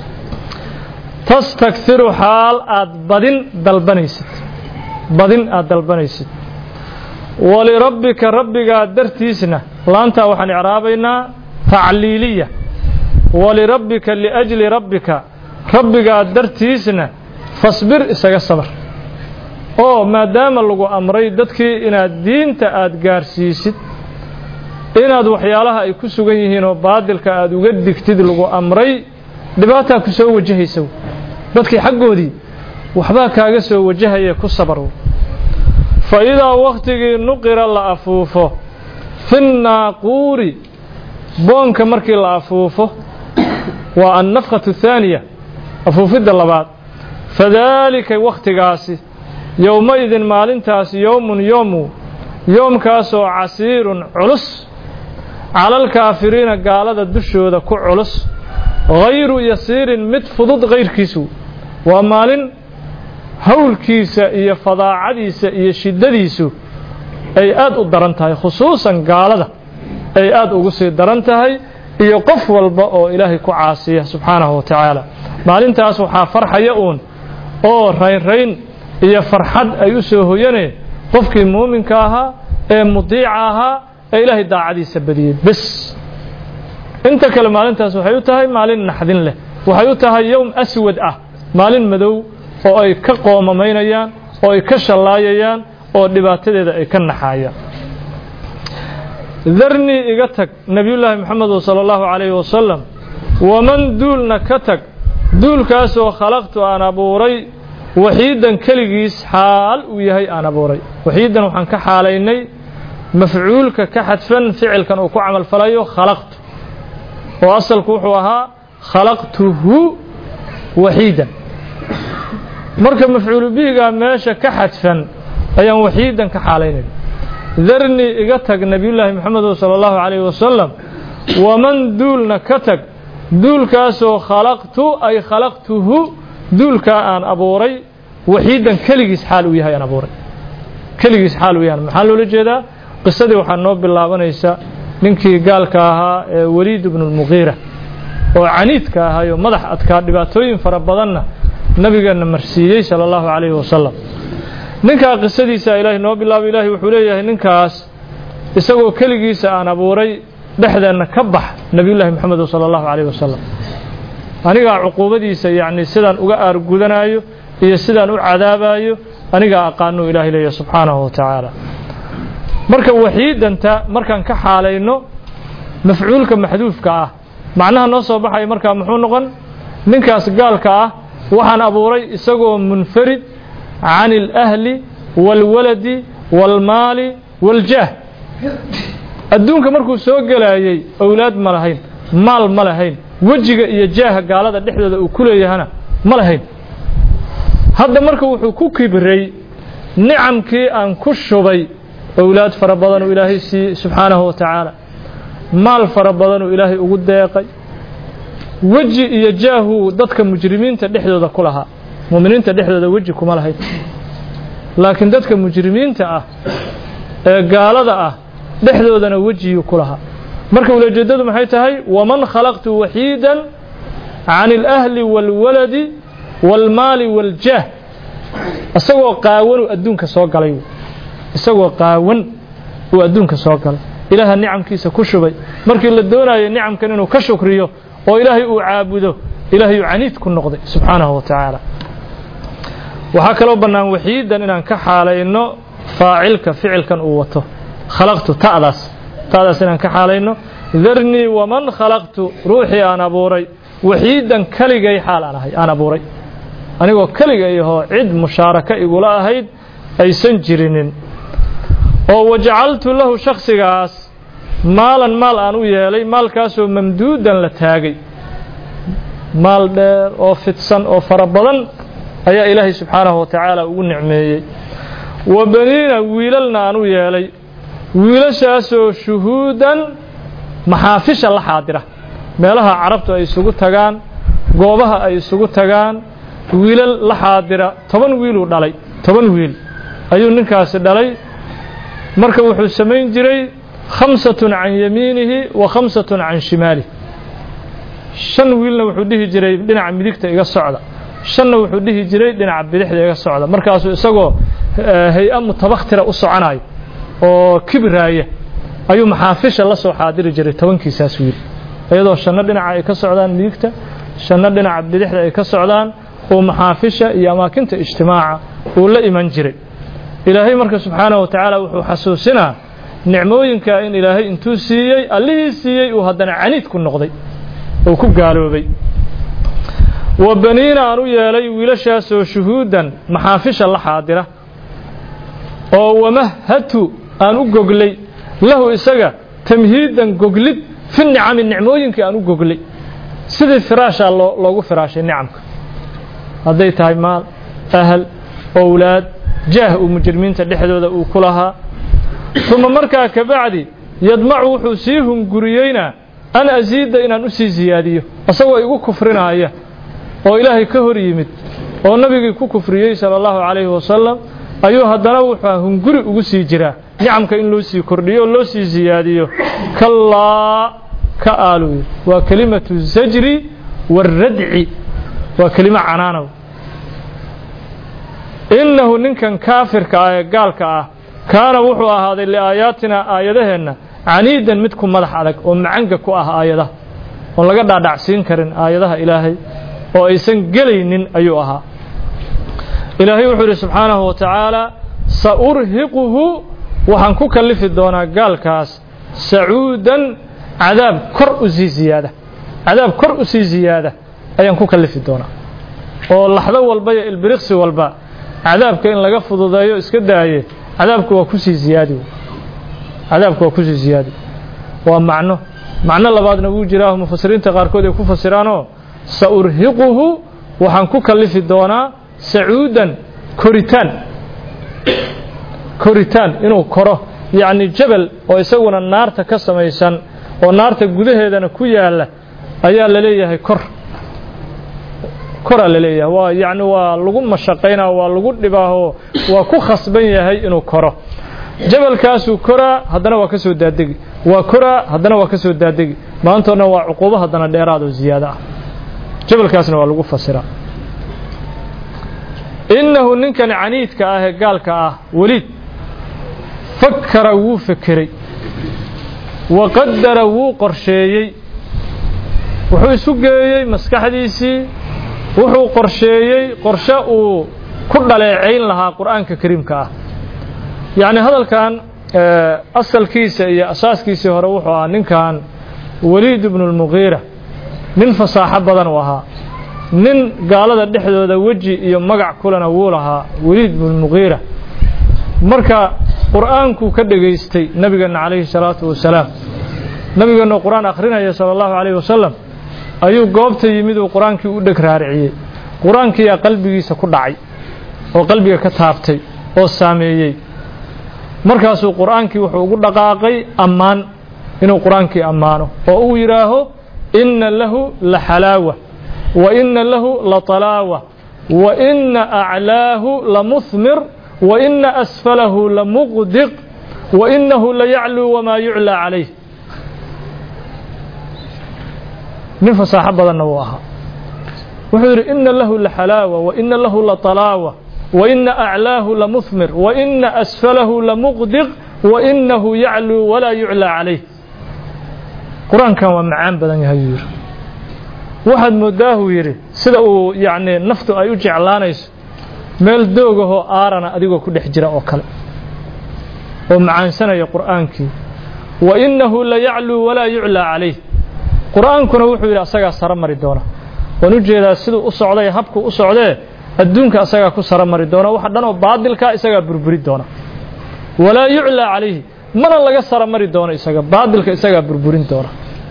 tastakhiru xaal aad badin dalbanaysid badin aad dalbanaysid walirabbika rabbigaa dartiisna laantaa waxaan icraabaynaa tacliiliya walirabbika liajli rabbika rabbigaa dartiisna fasbir isaga sabar oo maadaama lagu amray dadkii inaad diinta aad gaarsiisid inaad waxyaalaha ay ku sugan yihiin oo baadilka aad uga digtid lagu amray dhibaataa ku soo wajahaysa dadkii xaggoodii waxbaa kaaga soo wajahaya ku sabar fa idaa wakhtigii nuqira la afuufo fi nnaaquuri boonka markii la afuufo waa annafkhatu thaaniya afuufidda labaad fadaalika wakhtigaasi yowma-idin maalintaasi yowmun yoomu yoomkaasoo casiirun culus calalkaafiriina gaalada dushooda ku culus hayru yasiirin mid fudud kayrkiisu waa maalin howlkiisa iyo fadaacadiisa iyo shiddadiisu ay aad u daran tahay khusuusan gaalada ay aad ugu sii daran tahay iyo qof walba oo ilaahay ku caasiya subxaanahu wa tacaala maalintaas waxaa farxaya uun oo raynrayn iyo farxad ay u soo hoyaneen qofkii muuminka ahaa ee mudiica ahaa ee ilaahay daacadiisa badiyey bes inta kale maalintaas waxay u tahay maalin naxdin leh waxay u tahay yowm aswad ah maalin madow oo ay ka qoomamaynayaan oo ay ka shallaayayaan oo dhibaatadeeda ay ka naxaayaan darnii iga tag nebiyullaahi moxamedu sala allahu calayhi wasalam waman duulna ka tag duulkaasoo khalaqtu aan abuuray waxiidan keligiis xaal uu yahay aan abuuray waxiidan waxaan ka xaalaynay mafcuulka ka xadfan ficilkan uu ku camalfalayo khalaqtu oo asalku wuxuu ahaa khalaqtuhu waxiidan marka mafcuulu bihigaa meesha ka xadfan ayaan waxiidan ka xaalaynayna darnii iga tag nebiyullaahi moxamedu sala allahu calayhi wasalam waman duulna ka tag duulkaasoo khalaqtu ay khalaqtuhu duulkaa aan abuuray waxiidan keligiis xaal uu yahay aan abuuray keligiis xaal uu yahay maxaa loola jeedaa qisadii waxaa noo bilaabanaysa ninkii gaalka ahaa ee weliid ibnu lmuqiira oo caniidka ahaayoo madax adkaa dhibaatooyin fara badanna nabigeenna marsiiyey sala allahu calayhi wasalam ninkaa qisadiisa ilaahay noo bilaabo ilaahay wuxuu leeyahay ninkaas isagoo keligiisa aan abuuray dhexdeenna ka bax nebiyullaahi moxamed sala allahu calayhi wasalam anigaa cuquubadiisa yacni sidaan uga aargudanaayo iyo sidaan u cadaabayo anigaa aqaanuu ilaahay leeyahay subxaanahu wa tacaala marka waxiidanta markaan ka xaalayno mafcuulka maxduufka ah macnaha noo soo baxaya markaa muxuu noqon ninkaas gaalka ah waxaan abuuray isagoo munfarid can alahli waalwaladi waalmaali waaljaah adduunka markuu soo gelayay owlaad ma lahayn maal ma lahayn wejiga iyo jaaha gaalada dhexdooda uu ku leeyahana ma lahayn hadda marka wuxuu ku kibray nicamkii aan ku shubay owlaad fara badanuu ilaahay siiyey subxaanahu wa tacaala maal fara badanuu ilaahay ugu deeqay weji iyo jaahuu dadka mujrimiinta dhexdooda ku lahaa mu'miniinta dhexdooda weji kuma lahayn laakiin dadka mujrimiinta ah ee gaalada ah dhexdoodana wejiyuu ku lahaa marka ulajeeddadu maxay tahay waman khalaqtu waxiidan can alahli waalwaladi waalmaali waaljaah isagoo qaawanuu adduunka soo galay isagoo qaawan uu adduunka soo galay ilaaha nicamkiisa ku shubay markii la doonayo nicamkan inuu ka shukriyo oo ilaahay uu caabudo ilaahay uu caniid ku noqday subxaanahu wa tacaala waxaa kaloo bannaan waxiidan inaan ka xaalayno faacilka ficilkan uu wato khalaqtu ta'daas ta'daas inaan ka xaalayno darnii waman khalaqtu ruuxii aan abuuray waxiidan keligay xaal aan ahay aan abuuray anigoo keligay ahoo cid mushaaraka igula ahayd aysan jirinin oo wajacaltu lahu shakhsigaas maalan maal aan u yeelay maalkaasoo mamduudan la taagay maal dheer oo fidsan oo fara badan ayaa ilaahay subxaanahu wa tacaala ugu nicmeeyey wa baniina wiilalna aan u yeelay wiilashaasoo shuhuudan maxaafisha la xaadira meelaha carabtu ay isugu tagaan goobaha ay isugu tagaan wiilal la xaadira toban wiiluu dhalay toban wiil ayuu ninkaasi dhalay marka wuxuu samayn jiray khamsatun can yamiinihi wa khamsatun can shimaalihi shan wiilna wuxuu dhihi jiray dhinaca midigta iga socda shanna wuxuu dhihi jiray dhinaca bidixda iga socda markaasuu isagoo hay-a mutabakhtira u soconayo oo kibraaya ayuu maxaafisha la soo xaadiri jiray tobankiisaas wiil iyadoo shanno dhinaca ay ka socdaan midigta shanno dhinaca bidixda ay ka socdaan oo maxaafisha iyo amaakinta ijtimaaca uu la iman jiray ilaahay marka subxaanahu wa tacaala wuxuu xasuusinaa nicmooyinka in ilaahay intuu siiyey allihii siiyey uu haddana caniid ku noqday oo ku gaaloobay wa baniina aan u yeelay wiilashaasoo shuhuudan maxaafisha la xaadira oo wamahatu aan u goglay lahu isaga tamhiidan goglid fi nicami nicmooyinkii aan u goglay sidii firaashaa loo loogu firaashay nicamka hadday tahay maal ahal owlaad jaah uu mujrimiinta dhexdooda uu ku lahaa uma markaa kabacdi yadmacu wuxuu sii hunguriyeynaa an asiida inaan u sii siyaadiyo isagoo igu kufrinaaya oo ilaahay ka hor yimid oo nabigii ku kufriyey sala allahu calayhi wasalam ayuu haddana wuxuu hunguri ugu sii jiraa nicamka in loo sii kordhiyo oo loo sii siyaadiyo kallaa ka aaluy waa kelimatu zajri waaradci waa kelimo canaanow innahu ninkan kaafirka ah ee gaalka ah kaana wuxuu ahaaday liaayaatina aayadaheenna caniidan mid ku madax adag oo macanga ku ah aayadaha oon laga dhaadhacsiin karin aayadaha ilaahay oo aysan gelaynin ayuu ahaa ilaahay wuxuu yidhi subxaanahu wa tacaala saurhiquhu waxaan ku kallifi doonaa gaalkaas sacuudan cadaab kor u sii ziyaada cadaab kor u sii ziyaada ayaan ku kallifi doonaa oo laxdo walba iyo ilbiriqsi walba cadaabka in laga fududeeyo iska daaye cadaabku waa kusii ziyaadi cadaabku waa kusii ziyaadi waa macno macno labaadna wuu jiraaho mufasiriinta qaarkood ay ku fasiraanoo saurhiquhu waxaan ku kallifi doonaa sacuudan koritaan koritaan inuu koro yacni jabal oo isaguna naarta ka samaysan oo naarta gudaheedana ku yaalla ayaa la leeyahay kor koraa la leeyahay waa yacni waa lagu mashaqaynaa waa lagu dhibaaho waa ku khasban yahay inuu koro jabalkaasuu koraa haddana waa ka soo daadegi waa koraa haddana waa ka soo daadegi maantoodna waa cuquubo haddana dheeraad oo ziyaado ah jabalkaasna waa lagu fasiraa innahu ninkan caniidka ah ee gaalka ah weliid fakara wuu fekeray wa qadara wuu qorsheeyey wuxuu isu geeyey maskaxdiisii wuxuu qorsheeyey qorshe uu ku dhaleecayn lahaa qur'aanka kariimka ah yacni hadalkan asalkiisa iyo asaaskiisii hore wuxuu ahaa ninkan weliid ibnu lmugiira nin fasaaxo badan uu ahaa nin gaalada dhexdooda weji iyo magac kulena wuu lahaa weliid ibnu lmugiira marka qur'aankuu ka dhegaystay nebigeenna calayhi salaatu wasalaam nebigeenna qur-aan akhrinaya sala allahu calayhi wasalam ayuu goobta yimid uu qur-aankii u dheg raariciyey qur-aankiiyaa qalbigiisa ku dhacay oo qalbiga ka taabtay oo saameeyey markaasuu qur'aankii wuxuu ugu dhaqaaqay ammaan inuu qur-aankii ammaano oo uu yidhaaho inna lahu la xalaawa wa inna lahu la talaawa wa inna aclaahu la muhmir wa inna asfalahu la muqdiq wa innahu la yacluu wamaa yuclaa calayh nin fasaaxo badanna wuu ahaa wuxuu yidhi inna lahu la xalaawa wa inna lahu la talaawa wa inna aclaahu la muhmir wa inna asfalahu la muqdiq wa innahu yacluu walaa yuclaa calayh qur-aankan waa macaan badan yahay yuu yidhi waxaad moodaahuu yidhi sida uu yacni naftu ay u jeclaanayso meel doogahoo aarana adigoo ku dhex jira oo kale oo macaansanaya qur'aankii wa innahu la yacluu walaa yuclaa calayh qur'aankuna wuxuu yidhi asagaa saro mari doona waan u jeedaa siduu u socday habkuu u socdee adduunka asagaa ku saro mari doona waxa dhan oo baadilkaa isagaa burburi doona walaa yuclaa calayhi mana laga saro mari doono isaga baadilka isagaa burburin doona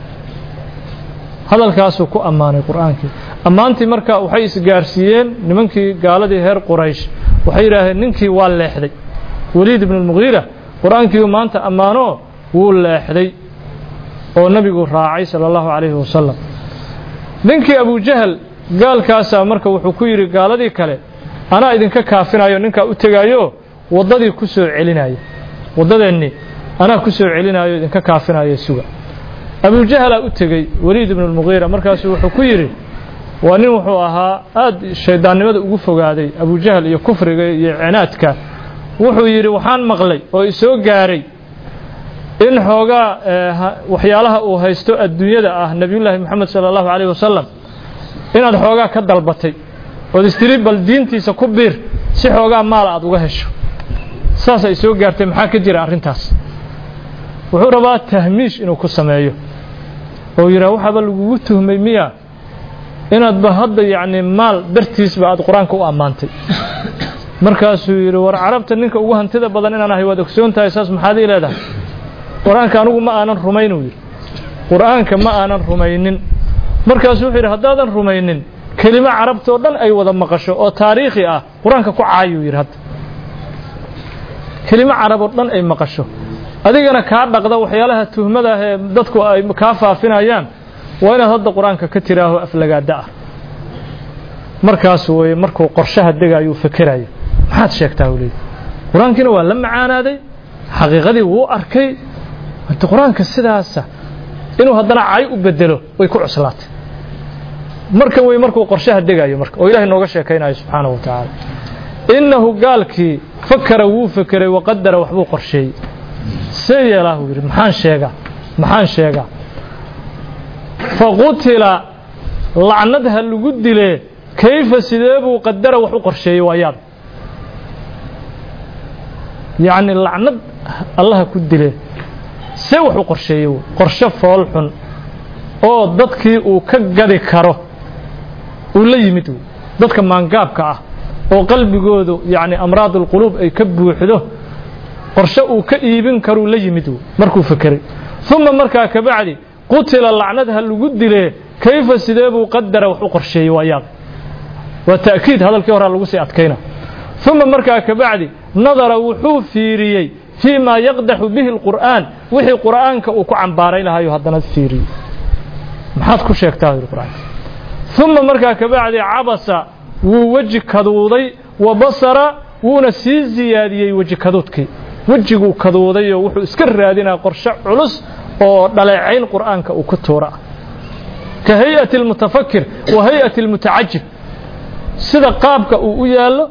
hadalkaasuu ku ammaanay qur'aankii ammaantii marka waxay isgaarsiiyeen nimankii gaaladii reer quraysh waxay yidhaaheen ninkii waa leexday weliid ibnu lmugiira qur'aankiiu maanta ammaanoo wuu leexday oo nebigu raacay sala allahu calayhi wasalam ninkii abujahal gaalkaasaa marka wuxuu ku yidhi gaaladii kale anaa idinka kaafinayo ninkaa u tegaayo waddadii ku soo celinaya waddadeennii anaa ku soo celinayo idinka kaafinayo suga abujahalaa u tegey weliid ibnu lmugiira markaasuu wuxuu ku yidhi waa nin wuxuu ahaa aad shayddaannimada ugu fogaaday abujahal iyo kufriga iyo cinaadka wuxuu yidhi waxaan maqlay oo isoo gaaray in xoogaa waxyaalaha uu haysto adduunyada ah nebiyullaahi moxamed sala allahu calayh wasalam inaad xoogaa ka dalbatay ood istiri bal diintiisa ku biir si xoogaa maala aad uga hesho saas ay soo gaartay maxaa ka jira arrintaas wuxuu rabaa tahmiish inuu ku sameeyo oo yidhaha waxaaba lagugu tuhmay miya inaadba hadda yacni maal dartiisba aad qur-aanka u ammaantay markaasuu yidhi war carabta ninka ugu hantida badan inaan ahay waad ogsoon tahay saas maxaad ii leedahay qur-aanka anigu ma aanan rumayn uu yidhi qur-aanka ma aanan rumaynin markaasuu wuxuu yidhi haddaadan rumaynin kelimo carabtoo dhan ay wada maqasho oo taariikhi ah qur-aanka ku caayuu yidhi hadda kelimo caraboo dhan ay maqasho adigana kaa dhaqda waxyaalaha tuhmada ah ee dadku ay kaa faafinayaan waa inaad hadda qur-aanka ka tiraaho aflagaada ah markaas weye markuu qorshaha degayuu fekeraya maxaad sheegtaa u leeyahy qur-aankiina waa la macaanaaday xaqiiqadii wuu arkay hade qur-aanka sidaasa inuu haddana cay u bedelo way ku cuslaatay marka wey markuu qorshaha degayo marka oo ilahay nooga sheekaynayo subxaanahu wa tacaala innahu gaalkii fakara wuu fekeray waqadara waxbuu qorsheeyey see yeelaahu yidhi maxaan sheegaa maxaan sheegaa faqutila lacnad ha lagu dilee kayfa sidee buu qadara wax u qorsheeyey waa yaab yacni lacnad allaha ku dilee see wax u qorsheeyey w qorshe fool xun oo dadkii uu ka gadi karo uu la yimid w dadka maangaabka ah oo qalbigoodu yacni amraad ulquluub ay ka buuxdo qorshe uu ka iibin karuu la yimid w markuu fekeray uma markaa kabacdi qutila lacnad ha lagu dilee kayfa sidee buu qadara wax u qorsheeyey waa yaab waa ta'kiid hadalkii horaa lagu sii adkayna uma markaa kabacdi nadara wuxuu fiiriyey fii maa yaqdaxu bihi اlqur'aan wixii qur'aanka uu ku cambaarayn lahaayuu haddana fiiriyey maxaad ku sheegtaa yidhi qur'aanka uma markaa kabacdi cabasa wuu weji kaduuday wa basara wuuna sii ziyaadiyey weji kaduudkii wejiguu kaduudayoo wuxuu iska raadinaa qorshe culus oo dhaleecayn qur'aanka uu ku tuura ah ka hay-ati اlmutafakir wa hay-ati اlmutacajib sida qaabka uu u yaallo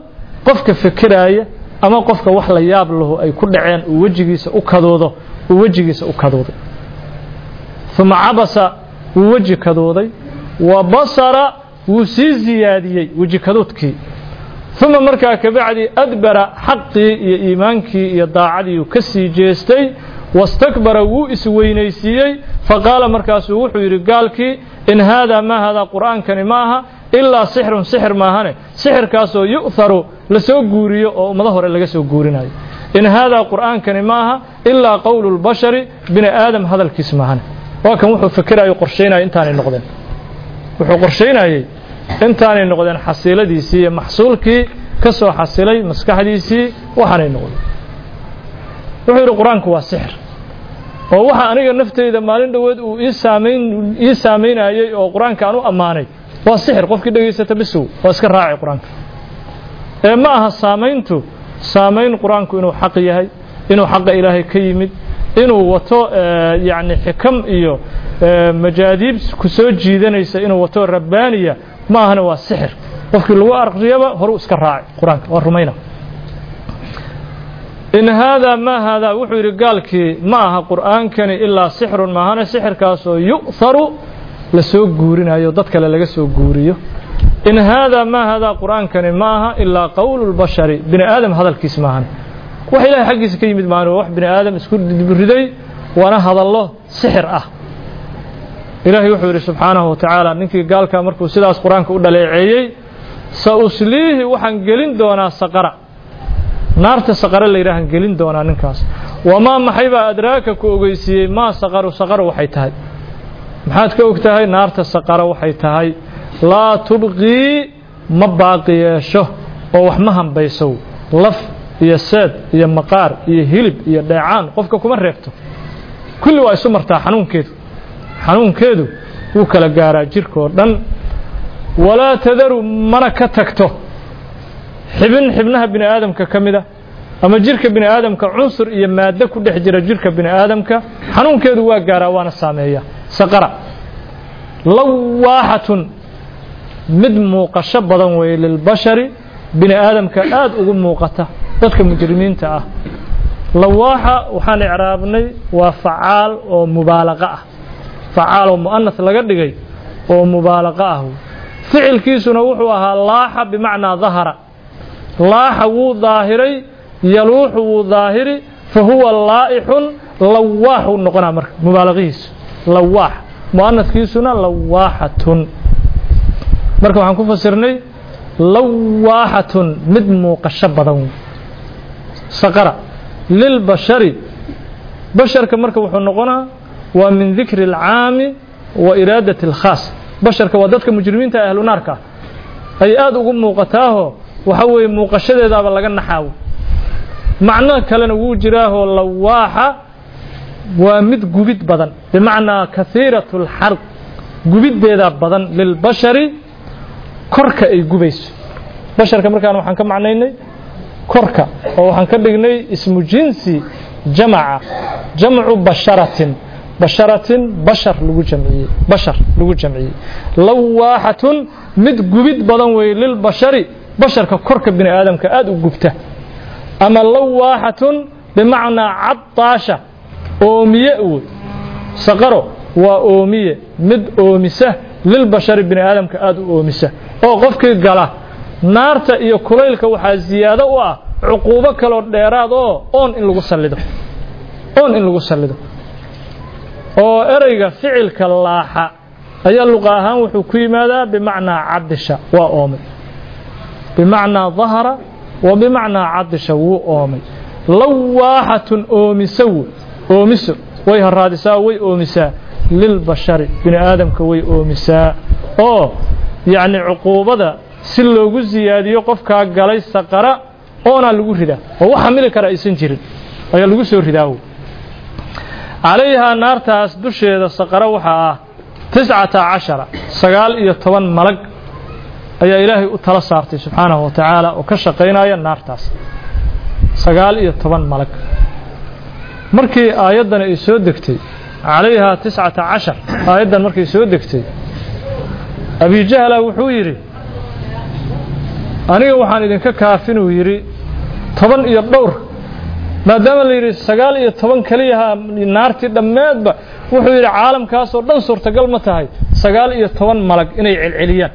qofka fekeraaya ama qofka wax la yaab lahu ay ku dhaceen uu wejigiisa u kadoodo uu wejigiisa u kadooday uma cabasa wuu weji kadooday wa basara wuu sii ziyaadiyey weji kadoodkii uma markaa kabacdi adbara xaqii iyo iimaankii iyo daacadiiu ka sii jeestay wastakbara wuu isweynaysiiyey faqaala markaasuu wuxuu yidhi gaalkii in haadaa maa haadaa qur'aankani ma aha ilaa sixrun sixir maahane sixirkaasoo yu'haru lasoo guuriyo oo ummado hore laga soo guurinayo in haadaa qur'aankani ma aha ilaa qowlu lbashari bini aadam hadalkiis maahane waa kan wuxuu fikerayo qorshaynaya intaanay noqdeen wuxuu qorshaynayey intaanay noqdeen xasiiladiisii iyo maxsuulkii ka soo xasilay maskaxdiisii waxaanay noqdeen wuxuu yidhi qur-aanku waa sixir oo waxa aniga nafteyda maalin dhoweed uu ii saamayn ii saamaynayey oo qur-aanka aan u ammaanay waa sixir qofkii dhegaysata bisow waa iska raaci qur-aanka ee ma aha saamayntu saamayn qur-aanku inuu xaq yahay inuu xaqa ilaahay ka yimid inuu wato yacni xikam iyo majaadiib ku soo jiidanaysa inuu wato rabbaaniya ma ahana waa sixir qofkii lagu aqriyaba horuu iska raaci qur-aanka waa rumayna in haadaa maa haadaa wuxuu yidhi gaalkii ma aha qur'aankani ilaa sixrun maahane sixirkaasoo yu'haru la soo guurinayo dad kale laga soo guuriyo in haadaa maa haadaa qur'aankani ma aha ilaa qowlu lbashari bini aadam hadalkiis maahane wax ilahay xaggiisa ka yimid maahane wax bini aadam isku riday waana hadallo sixir ah ilaahay wuxuu yidhi subxaanahu wa tacaala ninkii gaalkaa markuu sidaas qur-aanka u dhaleeceeyey sa usliihi waxaan gelin doonaa saqara naarta saqare la yidhaahan gelin doonaa ninkaas wamaa maxay baa adraaka ku ogeysiiyey maa saqaru saqaru waxay tahay maxaad ka og tahay naarta saqaro waxay tahay laa tubqii ma baaqi yeesho oo wax ma hambaysow laf iyo seed iyo maqaar iyo hilib iyo dheecaan qofka kuma reebto kulli waa isu martaa xanuunkeedu xanuunkeedu wuu kala gaaraa jirkoo dhan walaa tadaru mana ka tagto xibin xibnaha bini aadamka ka mid a ama jirka bini aadamka cunsur iyo maaddo ku dhex jira jirka bini aadamka xanuunkeedu waa gaaraa waana saameeya saqara lawaaxatun mid muuqasho badan weeye lilbashari bini aadamka aada ugu muuqata dadka mujrimiinta ah lawaaxa waxaan icraabnay waa facaal oo mubaalaqo ah facaal oo mu'anas laga dhigay oo mubaalaqo ah ficilkiisuna wuxuu ahaa laaxa bimacnaa dahara laaxa wuu daahiray yaluuxu wuu daahiri fa huwa laa'ixun lawaaxu noqonaa marka mubaalaqihiisu lawaax mu'anaskiisuna lawaaxatun marka waxaan ku fasirnay lawaaxatun mid muuqasho badan saqara lilbashari basharka marka wuxuu noqonaa waa min dikri alcaami wa iraadati alkhaas basharka waa dadka mujrimiinta ahlu naarka ah ay aada ugu muuqataaho waxa weeye muuqashadeedaaba laga naxaawo macno kalena wuu jiraahoo lawaaxa waa mid gubid badan bimacnaa kahiirat اlxarq gubiddeeda badan lilbashari korka ay gubayso basharka markaan waxaan ka macnaynay korka oo waxaan ka dhignay ismu jinsi jamaca jamcu basharatin basharatin bashar lagu jamciyey bashar lagu jamciyey lawaaxatun mid gubid badan weeye lilbashari basharka korka bini aadamka aada u gubta ama lawaaxatun bimacnaa caddaasha oomiye wey saqaro waa oomiye mid oomisa lilbashari bini aadamka aada u oomisa oo qofkii gala naarta iyo kulaylka waxaa ziyaado u ah cuquubo kaloo dheeraad oo oon in lagu sallido oon in lagu sallido oo ereyga ficilka laaxa ayaa luqa ahaan wuxuu ku yimaadaa bimacnaa cadisha waa oomay bimacnaa dahara wa bimacnaa cadisha wuu oomay lawaaxatun oomiso wey oomiso way haraadisaa way oomisaa lilbashari bini aadamka way oomisaa oo yacni cuquubada si loogu siyaadiyo qofkaa galay saqara oonaa lagu ridaa oo wax xamili kara aysan jirin ayaa lagu soo ridaa wey calayhaa naartaas dusheeda saqara waxaa ah tiscata cashara sagaal iyo toban malag ayaa ilaahay u tala saartay subxaanahu wa tacaala oo ka shaqaynaya naartaas sagaal iyo toban malag markii aayaddan ay soo degtay calayhaa tiscata cashar aayaddan markay soo degtay abijahla wuxuu yidhi aniga waxaan idinka kaafinuu yidhi toban iyo dhowr maadaama la yidhi sagaal iyo toban keliyaha naartii dhammeedba wuxuu yidhi caalamkaasoo dhan suurtagal ma tahay sagaal iyo toban malag inay celceliyaan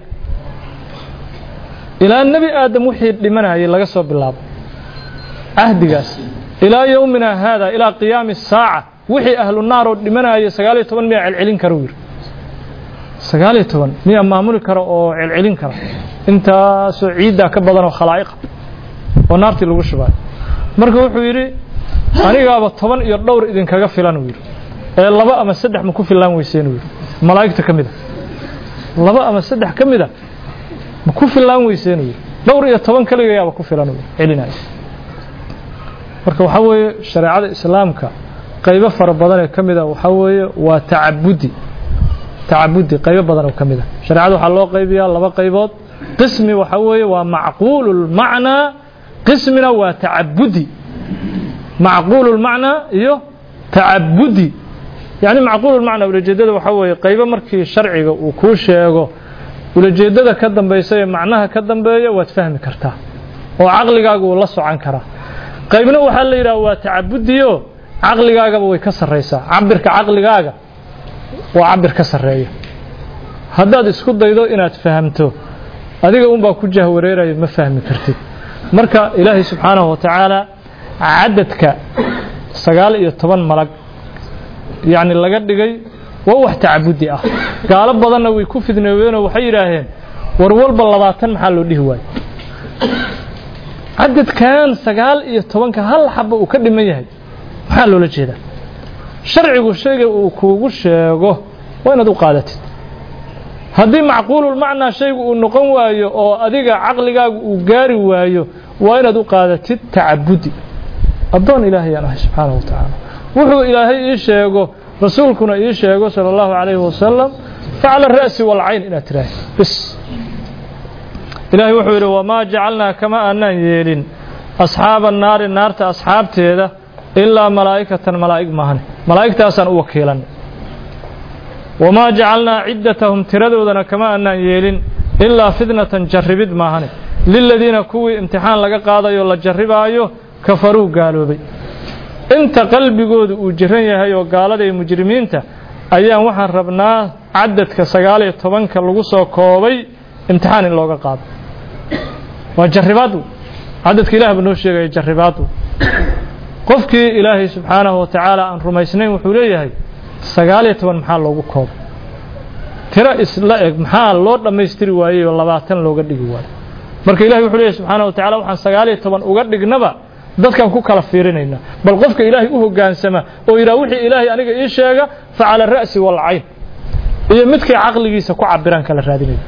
ilaa nebi aadam wixii dhimanayay laga soo bilaabo cahdigaas ilaa yowmina haada ilaa qiyaami saaca wixii ahlu naar oo dhimanayay sagaal iyo toban miyaa celcelin kara yidhi sagaal iyo toban miyaa maamuli kara oo celcelin kara intaasoo ciiddaa ka badan oo khalaa'iqa oo naartii lagu shubaayo marka wuxuu yidhi anigaaba toban iyo dhowr idinkaga filan uu yidhi ee laba ama saddex ma ku filaan weyseen uu yidhi malaa'igta ka mid a laba ama saddex ka mid a ma ku filaan weyseen uu yidhi dhowr iyo toban keligayaaba ku filan uu yidhi celinaya marka waxaa weeye shareecada islaamka qaybo fara badan ee ka mid a waxaa weeye waa tacabudi tacabudi qaybo badan oo ka mid a shareecada waxaa loo qaybiyaa laba qaybood qismi waxaa weeye waa macquulu lmacnaa qismina waa tacabudi macquulu lmacnaa iyo tacabudi yacni macquulu lmacnaa ulajeedada waxaa weeye qaybo markii sharciga uu kuu sheego ulajeedada ka dambaysa ee macnaha ka dambeeya waad fahmi kartaa oo caqligaaga uu la socan karaa qaybna waxaa la yidhaha waa tacabudiyo caqligaagaba way ka sarraysaa cabirka caqligaaga waa cabir ka sarreeya haddaad isku daydo inaad fahamto adiga unbaa ku jahwareerayo ma fahmi kartid marka ilaahay subxaanahu wa tacaala cadadka sagaal iyo toban malag yacni laga dhigay waa wax tacabudi ah gaalo badanna way ku fidnoobeenoo waxay yidhaaheen war walba labaatan maxaa loo dhihi waayo cadadkan sagaal iyo tobanka hal xaba uu ka dhiman yahay maxaa loola jeedaa sharcigu shayga uu kuugu sheego waa inaad u qaadatid haddii macquululmacnaa shaygu uu noqon waayo oo adiga caqligaagu uu gaari waayo waa inaad u qaadatid tacabudi addoon ilaahayaan ahay subxaanahu wa tacaala wuxuu ilaahay ii sheego rasuulkuna ii sheego sala allahu calayhi wasalam facala ra'si walcayn inaad tiraahid bis ilaahay wuxuu yidhi wamaa jacalnaa kama aanaan yeelin asxaaba naari naarta asxaabteeda ilaa malaa'ikatan malaa'ig maahan malaa'igtaasaan u wakiilan wamaa jacalnaa ciddatahum tiradoodana kama aanaan yeelin ilaa fitnatan jarribid maahane liladiina kuwii imtixaan laga qaadayo la jarribaayo kafaruu gaaloobay inta qalbigoodu uu jiran yahay oo gaalada iyo mujrimiinta ayaan waxaan rabnaa cadadka sagaal iyo tobanka lagu soo koobay imtixaan in looga qaado waa jarribaadu cadadka ilaah buu noo sheegaya jarribaadu qofkii ilaahay subxaanahu wa tacaala aan rumaysnayn wuxuu leeyahay sagaal iyo toban maxaa loogu koobay tiro isla eg maxaa loo dhammaystiri waayey oo labaatan looga dhigi waayo marka ilahay wuxuu leeyahay subxaanahu wa tacala waxaan sagaal iyo toban uga dhignaba dadkan ku kala fiirinaynaa bal qofka ilaahay u hoggaansama oo yidhaha wixii ilaahay aniga ii sheega facala ra'si walcayn iyo midkay caqligiisa ku cabiraan kala raadinaya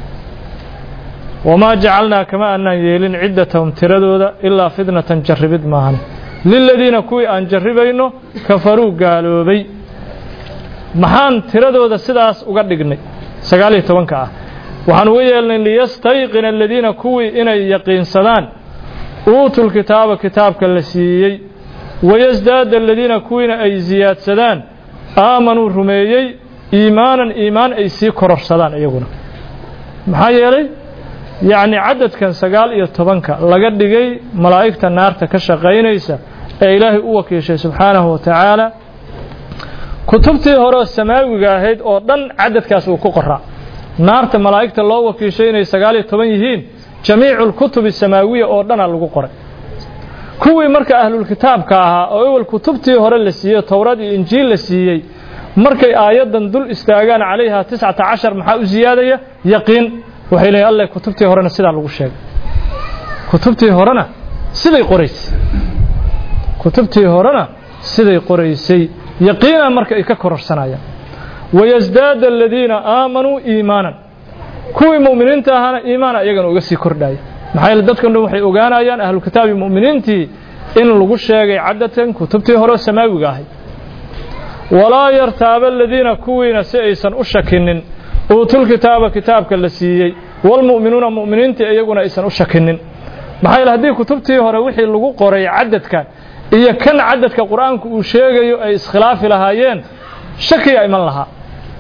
wamaa jacalnaa kama aanaan yeelin ciddatahum tiradooda ilaa fitnatan jarribid maahan liladiina kuwii aan jarribayno kafaruu gaaloobay maxaan tiradooda sidaas uga dhignay sagaal iyo tobanka ah waxaan uga yeelnay liyastayqina aladiina kuwii inay yaqiinsadaan uutul kitaaba kitaabka la siiyey wayasdaada aladiina kuwiina ay siyaadsadaan aamanuu rumeeyey iimaanan iimaan ay sii kororsadaan iyaguna maxaa yeelay yacni cadadkan sagaal iyo tobanka laga dhigay malaa'igta naarta ka shaqaynaysa ee ilaahay u wakiishay subxaanahu wa tacaala kutubtii hore samaawiga ahayd oo dhan cadadkaas uu ku qoraa naarta malaa'igta loo wakiishay inay sagaal iyo toban yihiin jamiicu lkutubi samaawiya oo dhana lagu qoray kuwii marka ahlulkitaabka ahaa oo ewel kutubtii hore la siiyey towrad iyo injiil la siiyey markay aayaddan dul istaagaan calayha tiscata cashar maxaa u siyaadaya yaqiin waxay leeyiin alle kutubtii horena sidaa lagu sheegay kutubtii horena siday qoraysay kutubtii horena siday qoraysay yaqiina marka ay ka kororsanayaan wayasdaada aladiina aamanuu iimaanan kuwii mu'miniinta ahaana iimaana iyagana uga sii kordhaya maxaa yeele dadkan dhan waxay ogaanayaan ahlukitaabi mu'miniintii in lagu sheegay cadatan kutubtii hore samaawiga ahay walaa yartaaba aladiina kuwiina si aysan u shakinin uutul kitaaba kitaabka la siiyey walmu'minuuna mu'miniintii iyaguna aysan u shakinin maxaa yeele haddii kutubtii hore wixii lagu qoray cadadkan iyo kan cadadka qur-aanku uu sheegayo ay iskhilaafi lahaayeen shakiyaa iman lahaa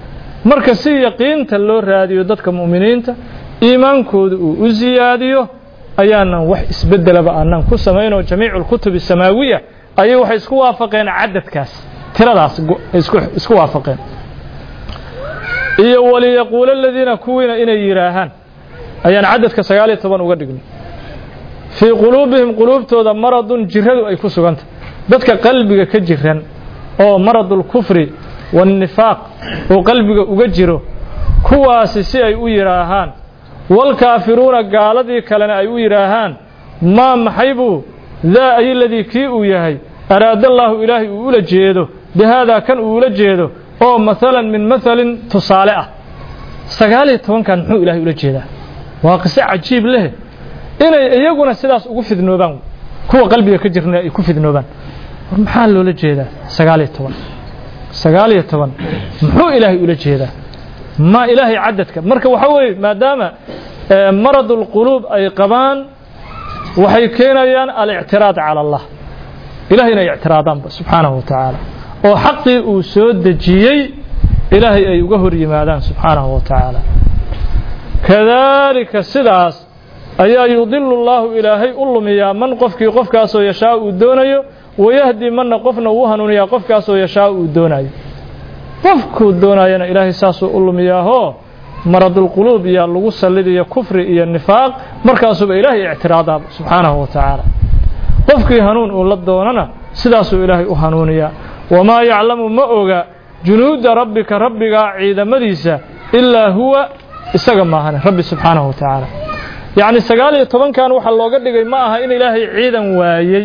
marka si yaqiinta loo raadiyo dadka mu'miniinta iimaankooda uu u siyaadiyo ayaanan wax isbedelaba aanan ku samaynoo jamiicu lkutubi samaawiya ayay waxay isku waafaqeen cadadkaas tiradaas isku waafaqeen iyo waliyaquula aladiina kuwiina inay yidhaahaan ayaan cadadka sagaal iyo toban uga dhignay fii quluubihim quluubtooda maradun jiradu ay ku sugantah dadka qalbiga ka jiran oo maradulkufri waannifaaq uu qalbiga uga jiro kuwaasi si ay u yidhaahaan waalkaafiruuna gaaladii kalena ay u yidhaahaan maa maxay buu daa ayiladii kii uu yahay araadallaahu ilaahay uu ula jeedo bihaadaa kan uu ula jeedo oo maalan min mahalin tusaale ah sagaal iyo tobankan muxuu ilaahay ula jeedaa waa qiso cajiib leh inay iyaguna sidaas ugu fidnoobaan kuwa qalbiga ka jirna ay ku fidnoobaan war maxaa loola jeedaa sagaal iyo toban sagaal iyo toban muxuu ilaahay ula jeedaa ma ilaahay cadadka marka waxaa weeye maadaama marad ulquluub ay qabaan waxay keenayaan alictiraad cala allah ilahay inay ictiraadaanba subxaanahu wa tacaala oo xaqii uu soo dejiyey ilaahay ay uga hor yimaadaan subxaanahu wa tacaala kadaalika sidaas ayaa yudilu llaahu ilaahay u lumiyaa man qofkii qofkaasoo yashaa uu doonayo wayahdi manna qofna uu hanuuniyaa qofkaasoo yashaa uu doonayo qofkuu doonayana ilaahay saasuu u lumiyaahoo maradulquluub iyo lagu sallidiyo kufri iyo nifaaq markaasuuba ilaahay ictiraadaaba subxaanahu wa tacaala qofkii hanuun uu la doonana sidaasuu ilaahay u hanuuniyaa wamaa yaclamu ma oga junuuda rabbika rabbigaa ciidamadiisa ilaa huwa isaga maahane rabbi subxaanahu wa tacaala yacni sagaal iyo tobankan waxaa looga dhigay ma aha in ilaahay ciidan waayey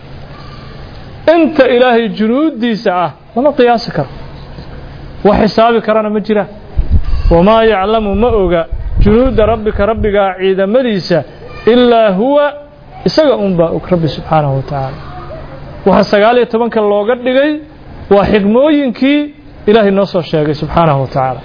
inta ilaahay junuuddiisa ah lama qiyaasi karo wax xisaabi karana ma jiraan wamaa yaclamu ma oga junuuda rabbika rabbigaa ciidamadiisa ilaa huwa isaga unbaa og rabbi subxaanahu wa tacaala waxaa sagaal iyo tobanka looga dhigay waa xigmooyinkii ilaahay noo soo sheegay subxaanahu wa tacaala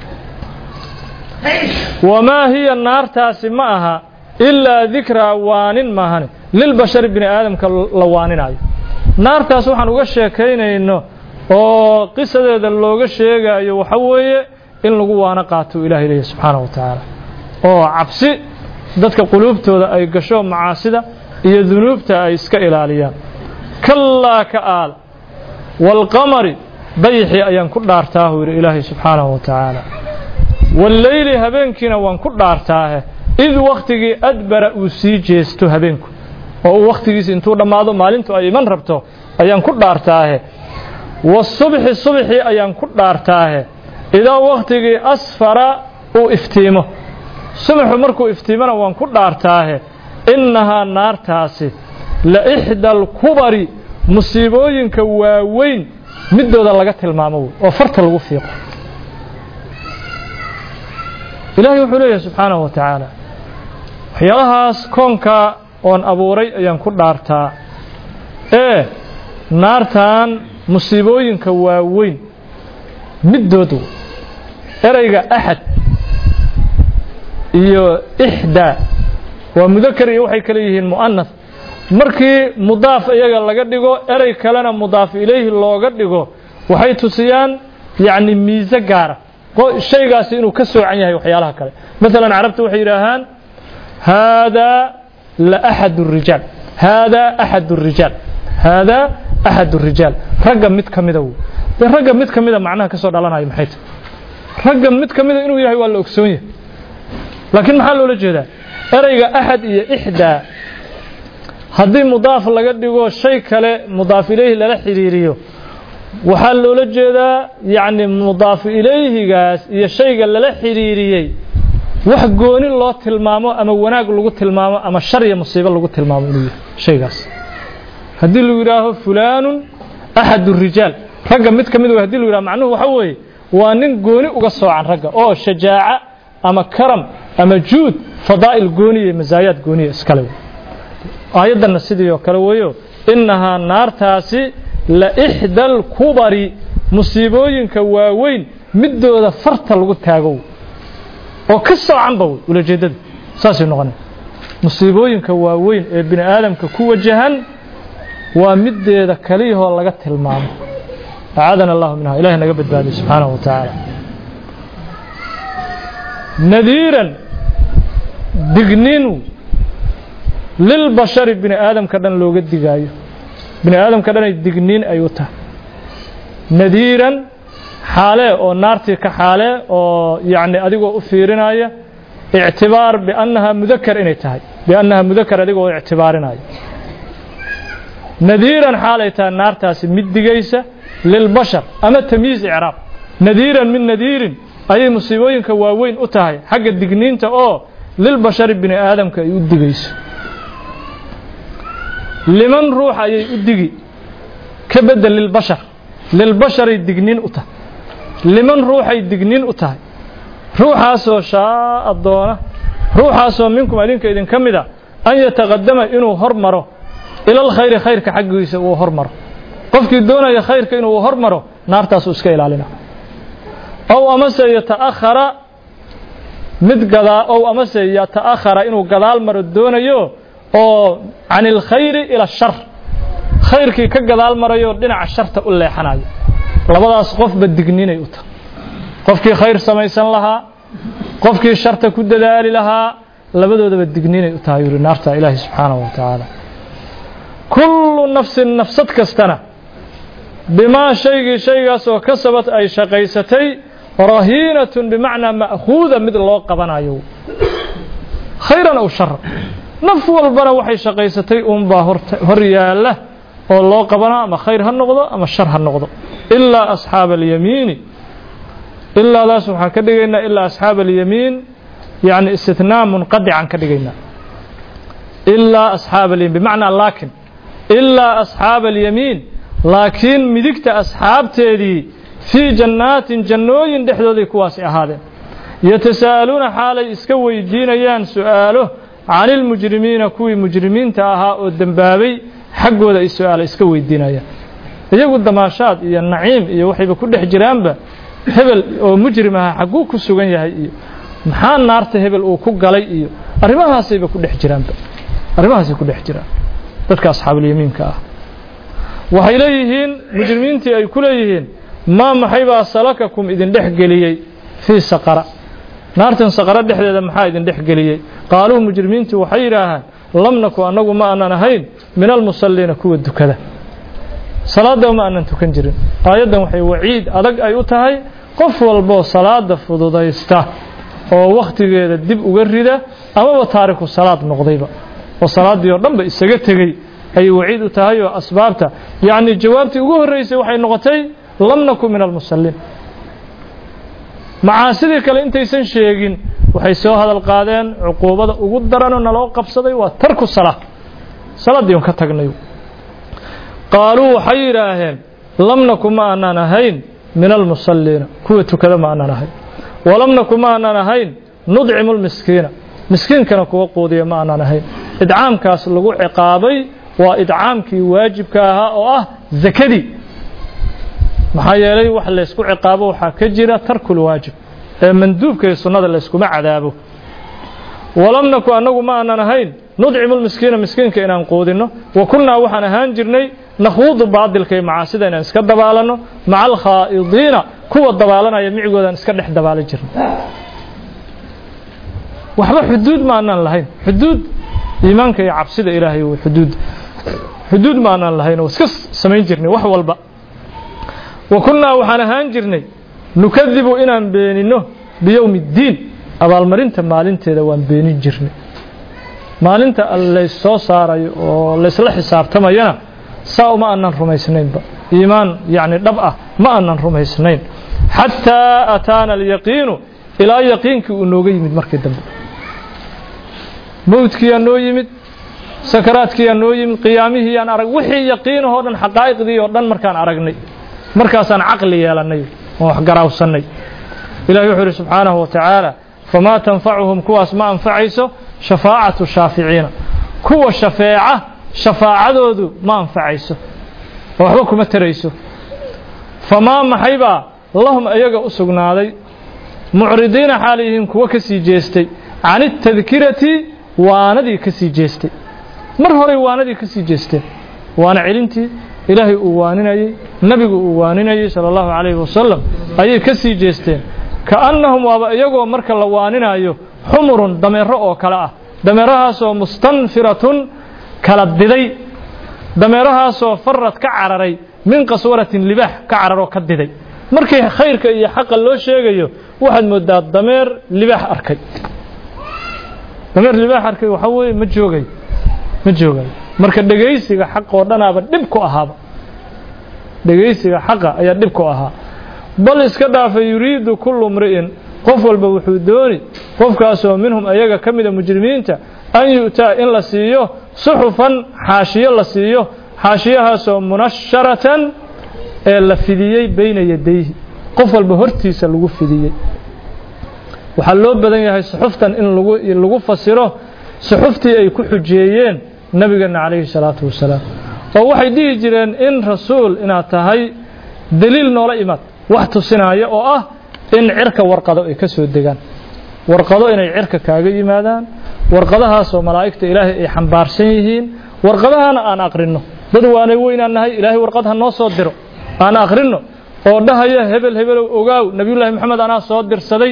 wamaa hiya naartaasi ma aha ilaa dikraa waanin maahane lilbashari bini aadamka la waaninayo naartaas waxaan uga sheekaynayno oo qisadeeda looga sheegayo waxa weeye in lagu waano qaato ilaahay leeyahy subxaanahu wa tacaala oo cabsi dadka quluubtooda ay gasho macaasida iyo dunuubta ay iska ilaaliyaan kallaa ka aal waalqamari dayixii ayaan ku dhaartaahu yidhi ilaahay subxaanahu wa tacaala walleyli habeenkiina waan ku dhaartaahe id wakhtigii adbara uu sii jeesto habeenku oo uu wakhtigiisi intuu dhammaado maalintu ay iman rabto ayaan ku dhaartaahe wasubxi subxii ayaan ku dhaartaahe idaa wakhtigii asfara uu iftiimo subaxu markuu iftiimona waan ku dhaartaahe innahaa naartaasi la ixda alkubari musiibooyinka waaweyn midooda laga tilmaamo wey oo farta lagu fiiqo ilaahay wuxuu leeyahay subxaanahu wa tacaala waxyaalahaas koonka oon abuuray ayaan ku dhaartaa ee naartan musiibooyinka waaweyn middood ereyga axad iyo ixdaa waa mudakar iyo waxay kale yihiin mu'anas markii mudaaf iyaga laga dhigo erey kalena mudaaf ilayhi looga dhigo waxay tusiyaan yacni miise gaara shaygaasi inuu ka soocan yahay waxyaalaha kale maalan carabta waxay yidhaahaan haadaa la axad الrijaal haadaa axad الrijaal haadaa axad الrijaal ragga mid ka mida wey dee ragga mid ka mida macnaha ka soo dhalanayo maxay tahy ragga mid ka mida inuu yahay waa la ogsoon yahay laakiin maxaa loola jeedaa ereyga axad iyo ixdaa haddii mudaaf laga dhigo shay kale mudaaf ilayhi lala xidhiiriyo waxaa loola jeedaa yacni mudaafu ilayhigaas iyo shayga lala xidhiiriyey wax gooni loo tilmaamo ama wanaag lagu tilmaamo ama shar iyo musiibo lagu tilmaamo inuu yahay shaygaas haddii lagu yidhaaho fulaanun axad rijaal ragga mid ka mid w hadii lagu yidhaho macnuhu waxa weeye waa nin gooni uga soocan ragga oo shajaaca ama karam ama juud fadaa'il gooniya masaayaad gooniya iskale aayaddanna sidii oo kale weeyo innahaa naartaasi la ixda alkubari musiibooyinka waaweyn midooda farta lagu taago oo ka soocanba wey ulajeeddada saasay noqona musiibooyinka waaweyn ee bini aadamka ku wajahan waa mideeda kaliyahoo laga tilmaamo acaadana allahu minha ilahay naga badbaadiy subxaanahu wa tacaala nadiiran digninu lilbashari bini aadamka dhan looga digaayo bini aadamka dhanay digniin ay u tahay nadiiran xaalee oo naartii ka xaalee oo yacni adigoo u fiirinaya ictibaar biannaha mudakar inay tahay biannaha mudakar adigoo ictibaarinaya nadiiran xaalay tahay naartaasi mid digaysa lilbashar ama tamyiiz icraab nadiiran min nadiirin ayay musiibooyinka waaweyn u tahay xagga digniinta oo lilbashari bini aadamka ay u digayso liman ruux ayay u digi ka bedel lilbashar lilbasharay digniin u tahay liman ruuxay digniin u tahay ruuxaasoo shaa'a doona ruuxaasoo minkum idinka idinka mid a an yataqadama inuu hormaro ilal khayri khayrka xaggiisa uu hormaro qofkii doonaya khayrka inuu hormaro naartaasuu iska ilaalina ow amase yata'akhara mid gadaa ow amase yata'akhara inuu gadaal maro doonayo oo can ilkhayri ila shar khayrkii ka gadaal marayo dhinaca sharta u leexanayo labadaas qofba digninay u tahay qofkii khayr samaysan lahaa qofkii sharta ku dadaali lahaa labadoodaba digninay u tahay yuri naarta ilaahi subxaanahu wa tacaala kullu nafsin nafsad kastana bimaa shaygii shaygaasoo kasabad ay shaqaysatay rahiinatun bimacnaa ma'khuuda mid loo qabanayo khayran aw sharan naf walbana waxay shaqaysatay uunbaa hor yaalla oo loo qabana ama khayr ha noqdo ama shar ha noqdo ilaa asxaaba alyamiini ilaadaas waxaan ka dhigaynaa ilaa asxaaba alyamiin yani istithnaa munqadican ka dhigaynaa ilaa asxaaba alyamiin bimacnaa laakin ilaa asxaaba alyamiin laakiin midigta asxaabteedii fii jannaatin jannooyin dhexdooday kuwaasi ahaadeen yatasaa'aluuna xaalay iska weydiinayaan su'aalo can ilmujrimiina kuwii mujrimiinta ahaa oo dembaabay xaggooda ay su-aala iska weydiinayaan iyagu damaashaad iyo naciim iyo waxayba ku dhex jiraanba hebel oo mujrim aha xagguu ku sugan yahay iyo maxaa naarta hebel uu ku galay iyo arrimahaasayba ku dhex jiraanba arrimahaasay ku dhex jiraan dadka asxaabulyamiinka ah waxay leeyihiin mujrimiintii ay ku leeyihiin maa maxaybaa salakakum idin dhex geliyey fii saqara naartan saqaro dhexdeeda maxaa idin dhex geliyey qaaluu mujrimiintu waxay yidhaahaan lam naku annagu ma aanan ahayn min almusalliina kuwa dukada salaadda ma aanan tukan jirin aayaddan waxay waciid adag ay u tahay qof walboo salaada fududaysta oo wakhtigeeda dib uga rida amaba taariku salaad noqdayba oo salaaddii oo dhanba isaga tegey ayay waciid u tahay oo asbaabta yacni jawaabtii ugu horreysay waxay noqotay lam naku min almusalliin macaasidii kale intaysan sheegin waxay soo hadal qaadeen cuquubada ugu daranoo naloo qabsaday waa tarku salaa salaaddii un ka tagnay qaaluu waxay yidhaaheen lam naku ma aanaan ahayn min almusalliina kuwa tukada ma aanaan ahayn walam naku ma aanaan ahayn nudcimu lmiskiina miskiinkana kuwa quudiya ma aanaan ahayn idcaamkaas lagu ciqaabay waa idcaamkii waajibka ahaa oo ah zakadii maxaa yeelay wax laysku ciqaabo waxaa ka jira tarkul waajib ee manduubka iyo sunnada layskuma cadaabo walam naku annagu ma aanan ahayn nudcimu lmiskiina miskiinka inaan quudinno wa kunnaa waxaan ahaan jirnay nakhuudu baadilka iyo macaasida inaan iska dabaalanno maca alkhaa'idiina kuwa dabaalanaya micigoodaan iska dhex dabaalan jirnay waxba xuduud ma aanaan lahayn xuduud iimaanka iyo cabsida ilaahay w xuduud xuduud ma aanaan lahayn oo iska samayn jirnay wax walba wa kunnaa waxaan ahaan jirnay nukadibu inaan beeninno biyowmi اddiin abaalmarinta maalinteeda waan beenin jirnay maalinta lays soo saarayo oo laysla xisaabtamayana saa uma aanan rumaysnaynba iimaan yacni dhab ah ma aanan rumaysnayn xataa ataana alyaqiinu ilaa yaqiinkii uu nooga yimid markii dambe mowdkiyaa noo yimid sakaraadkiyaa noo yimid qiyaamihiyaan arag wixii yaqiinahoo dhan xaqaa'iqdii oo dhan markaan aragnay markaasaan caqli yeelannay oo wax garaawsannay ilahi wuxuu yidhi subxaanahu wa tacaala famaa tanfacuhum kuwaas ma anfacayso shafaacatu shaaficiina kuwa shafeeca shafaacadoodu ma anfacayso oo waxba kuma tarayso famaa maxaybaa lahum iyaga u sugnaaday mucridiina xaal yihiin kuwo ka sii jeestay can itadkirati waanadii ka sii jeestay mar horay waanadii ka sii jeesteen waana celintii ilaahay uu waaninayey nebigu uu waaninayey sala allahu calayhi wasalam ayay ka sii jeesteen kaannahum waaba iyagoo marka la waaninayo xumurun dameero oo kale ah dameerahaasoo mustanfiratun kala diday dameerahaasoo farad ka cararay min qaswaratin libaax ka cararoo ka diday markii khayrka iyo xaqa loo sheegayo waxaad moodaa dameer libaax arkay dameer libaax arkay waxaa weeye ma joogay ma joogayo marka dhegaysiga xaq oo dhanaaba dhib ku ahaaba dhegaysiga xaqa ayaa dhib ku ahaa bal iska dhaafa yuriidu kullu mri'in qof walba wuxuu dooni qofkaasoo minhum ayaga ka mida mujrimiinta an yu'taa in la siiyo suxufan xaashiyo la siiyo xaashiyahaasoo munasharatan ee la fidiyey bayna yadayhi qof walba hortiisa lagu fidiyey waxaa loo badan yahay suxuftan in lagu fasiro suxuftii ay ku xujeeyeen nabigeena calayhi salaatu wasalaam oo waxay dhihi jireen in rasuul inaad tahay daliil noola imaad wax tusinaya oo ah in cirka warqado ay ka soo degaan warqado inay cirka kaaga yimaadaan warqadahaasoo malaa'igta ilaahay ay xambaarsan yihiin warqadahana aan aqrinno dad waanay weynaan nahay ilaahay warqad ha noo soo diro aan aqrinno oo dhahaya hebel hebelow ogaaw nebiyullaahi moxamed anaa soo dirsaday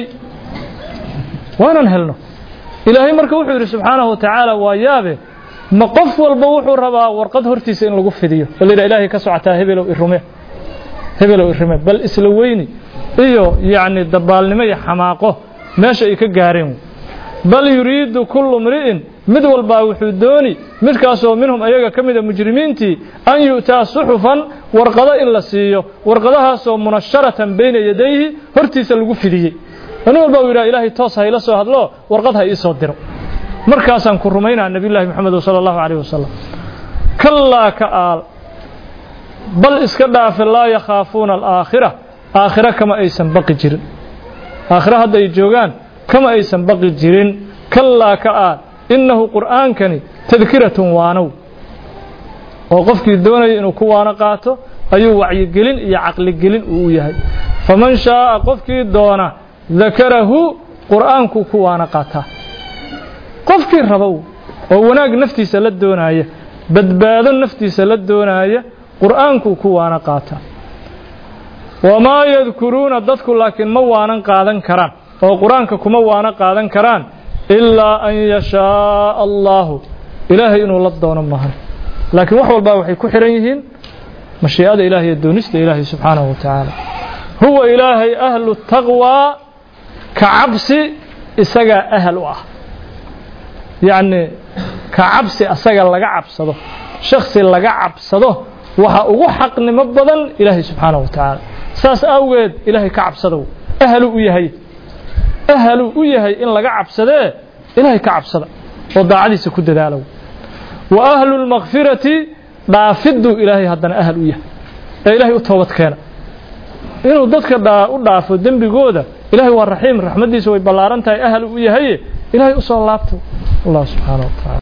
waanan helno ilaahay marka wuxuu yidhi subxaanahu wa tacaala waa yaabe ma qof walba wuxuu rabaa warqad hortiisa in lagu fidiyo oo layidhaha ilaahay ka socotaa hebelow irume hebelow irume bal isla weyni iyo yacni dabaalnimo iyo xamaaqo meesha ay ka gaareen bal yuriidu kullu mri'in mid walbaa wuxuu dooni midkaasoo minhum ayaga ka mida mujrimiintii an yu'taa suxufan warqado in la siiyo warqadahaasoo munasharatan bayna yadayhi hortiisa lagu fidiyey nin walba uu yidhaha ilaahay toos ha ila soo hadlo warqad ha ii soo diro markaasaan ku rumaynaa nebiyullahi moxamed sala allahu calayh wasalam kallaa ka aal bal iska dhaafe laa yakhaafuuna alaakhira aakhira kama aysan baqi jirin aakhira hadda ay joogaan kama aysan baqi jirin kallaa ka aal innahu qur'aankani tadkiratun waanow oo qofkii doonaya inuu ku waano qaato ayuu wacyigelin iyo caqligelin uu u yahay faman shaaa qofkii doona dakarahu qur'aankuu ku waano qaataa qofkii rabow oo wanaag naftiisa la doonaya badbaado naftiisa la doonaya qur'aankuu ku waano qaataa wamaa yadkuruuna dadku laakiin ma waanan qaadan karaan oo qur-aanka kuma waano qaadan karaan ilaa an yashaaa allaahu ilaahay inuu la doono maahan laakiin wax walbaa waxay ku xihan yihiin mashii'ada ilahay iyo doonista ilaahay subxaanahu wa tacaala huwa ilaahay ahlu taqwaa ka cabsi isagaa ahal u ah yacni ka cabsi asaga laga cabsado shaksi laga cabsado waxa ugu xaqnimo badan ilaahay subxaanahu wa tacaala saas awgeed ilaahay ka cabsadow ahalu u yahay ahalu u yahay in laga cabsadee ilaahay ka cabsada oo daacadiisa ku dadaalow wa ahlu lmakfirati dhaafiduu ilaahay haddana ahal u yahay ee ilaahay u toobad keena inuu dadka u dhaafo dembigooda ilahay waa raxiim raxmaddiisa way ballaaran tahay ahal u yahaye ilaahay u soo laabto allah subxaana wa taala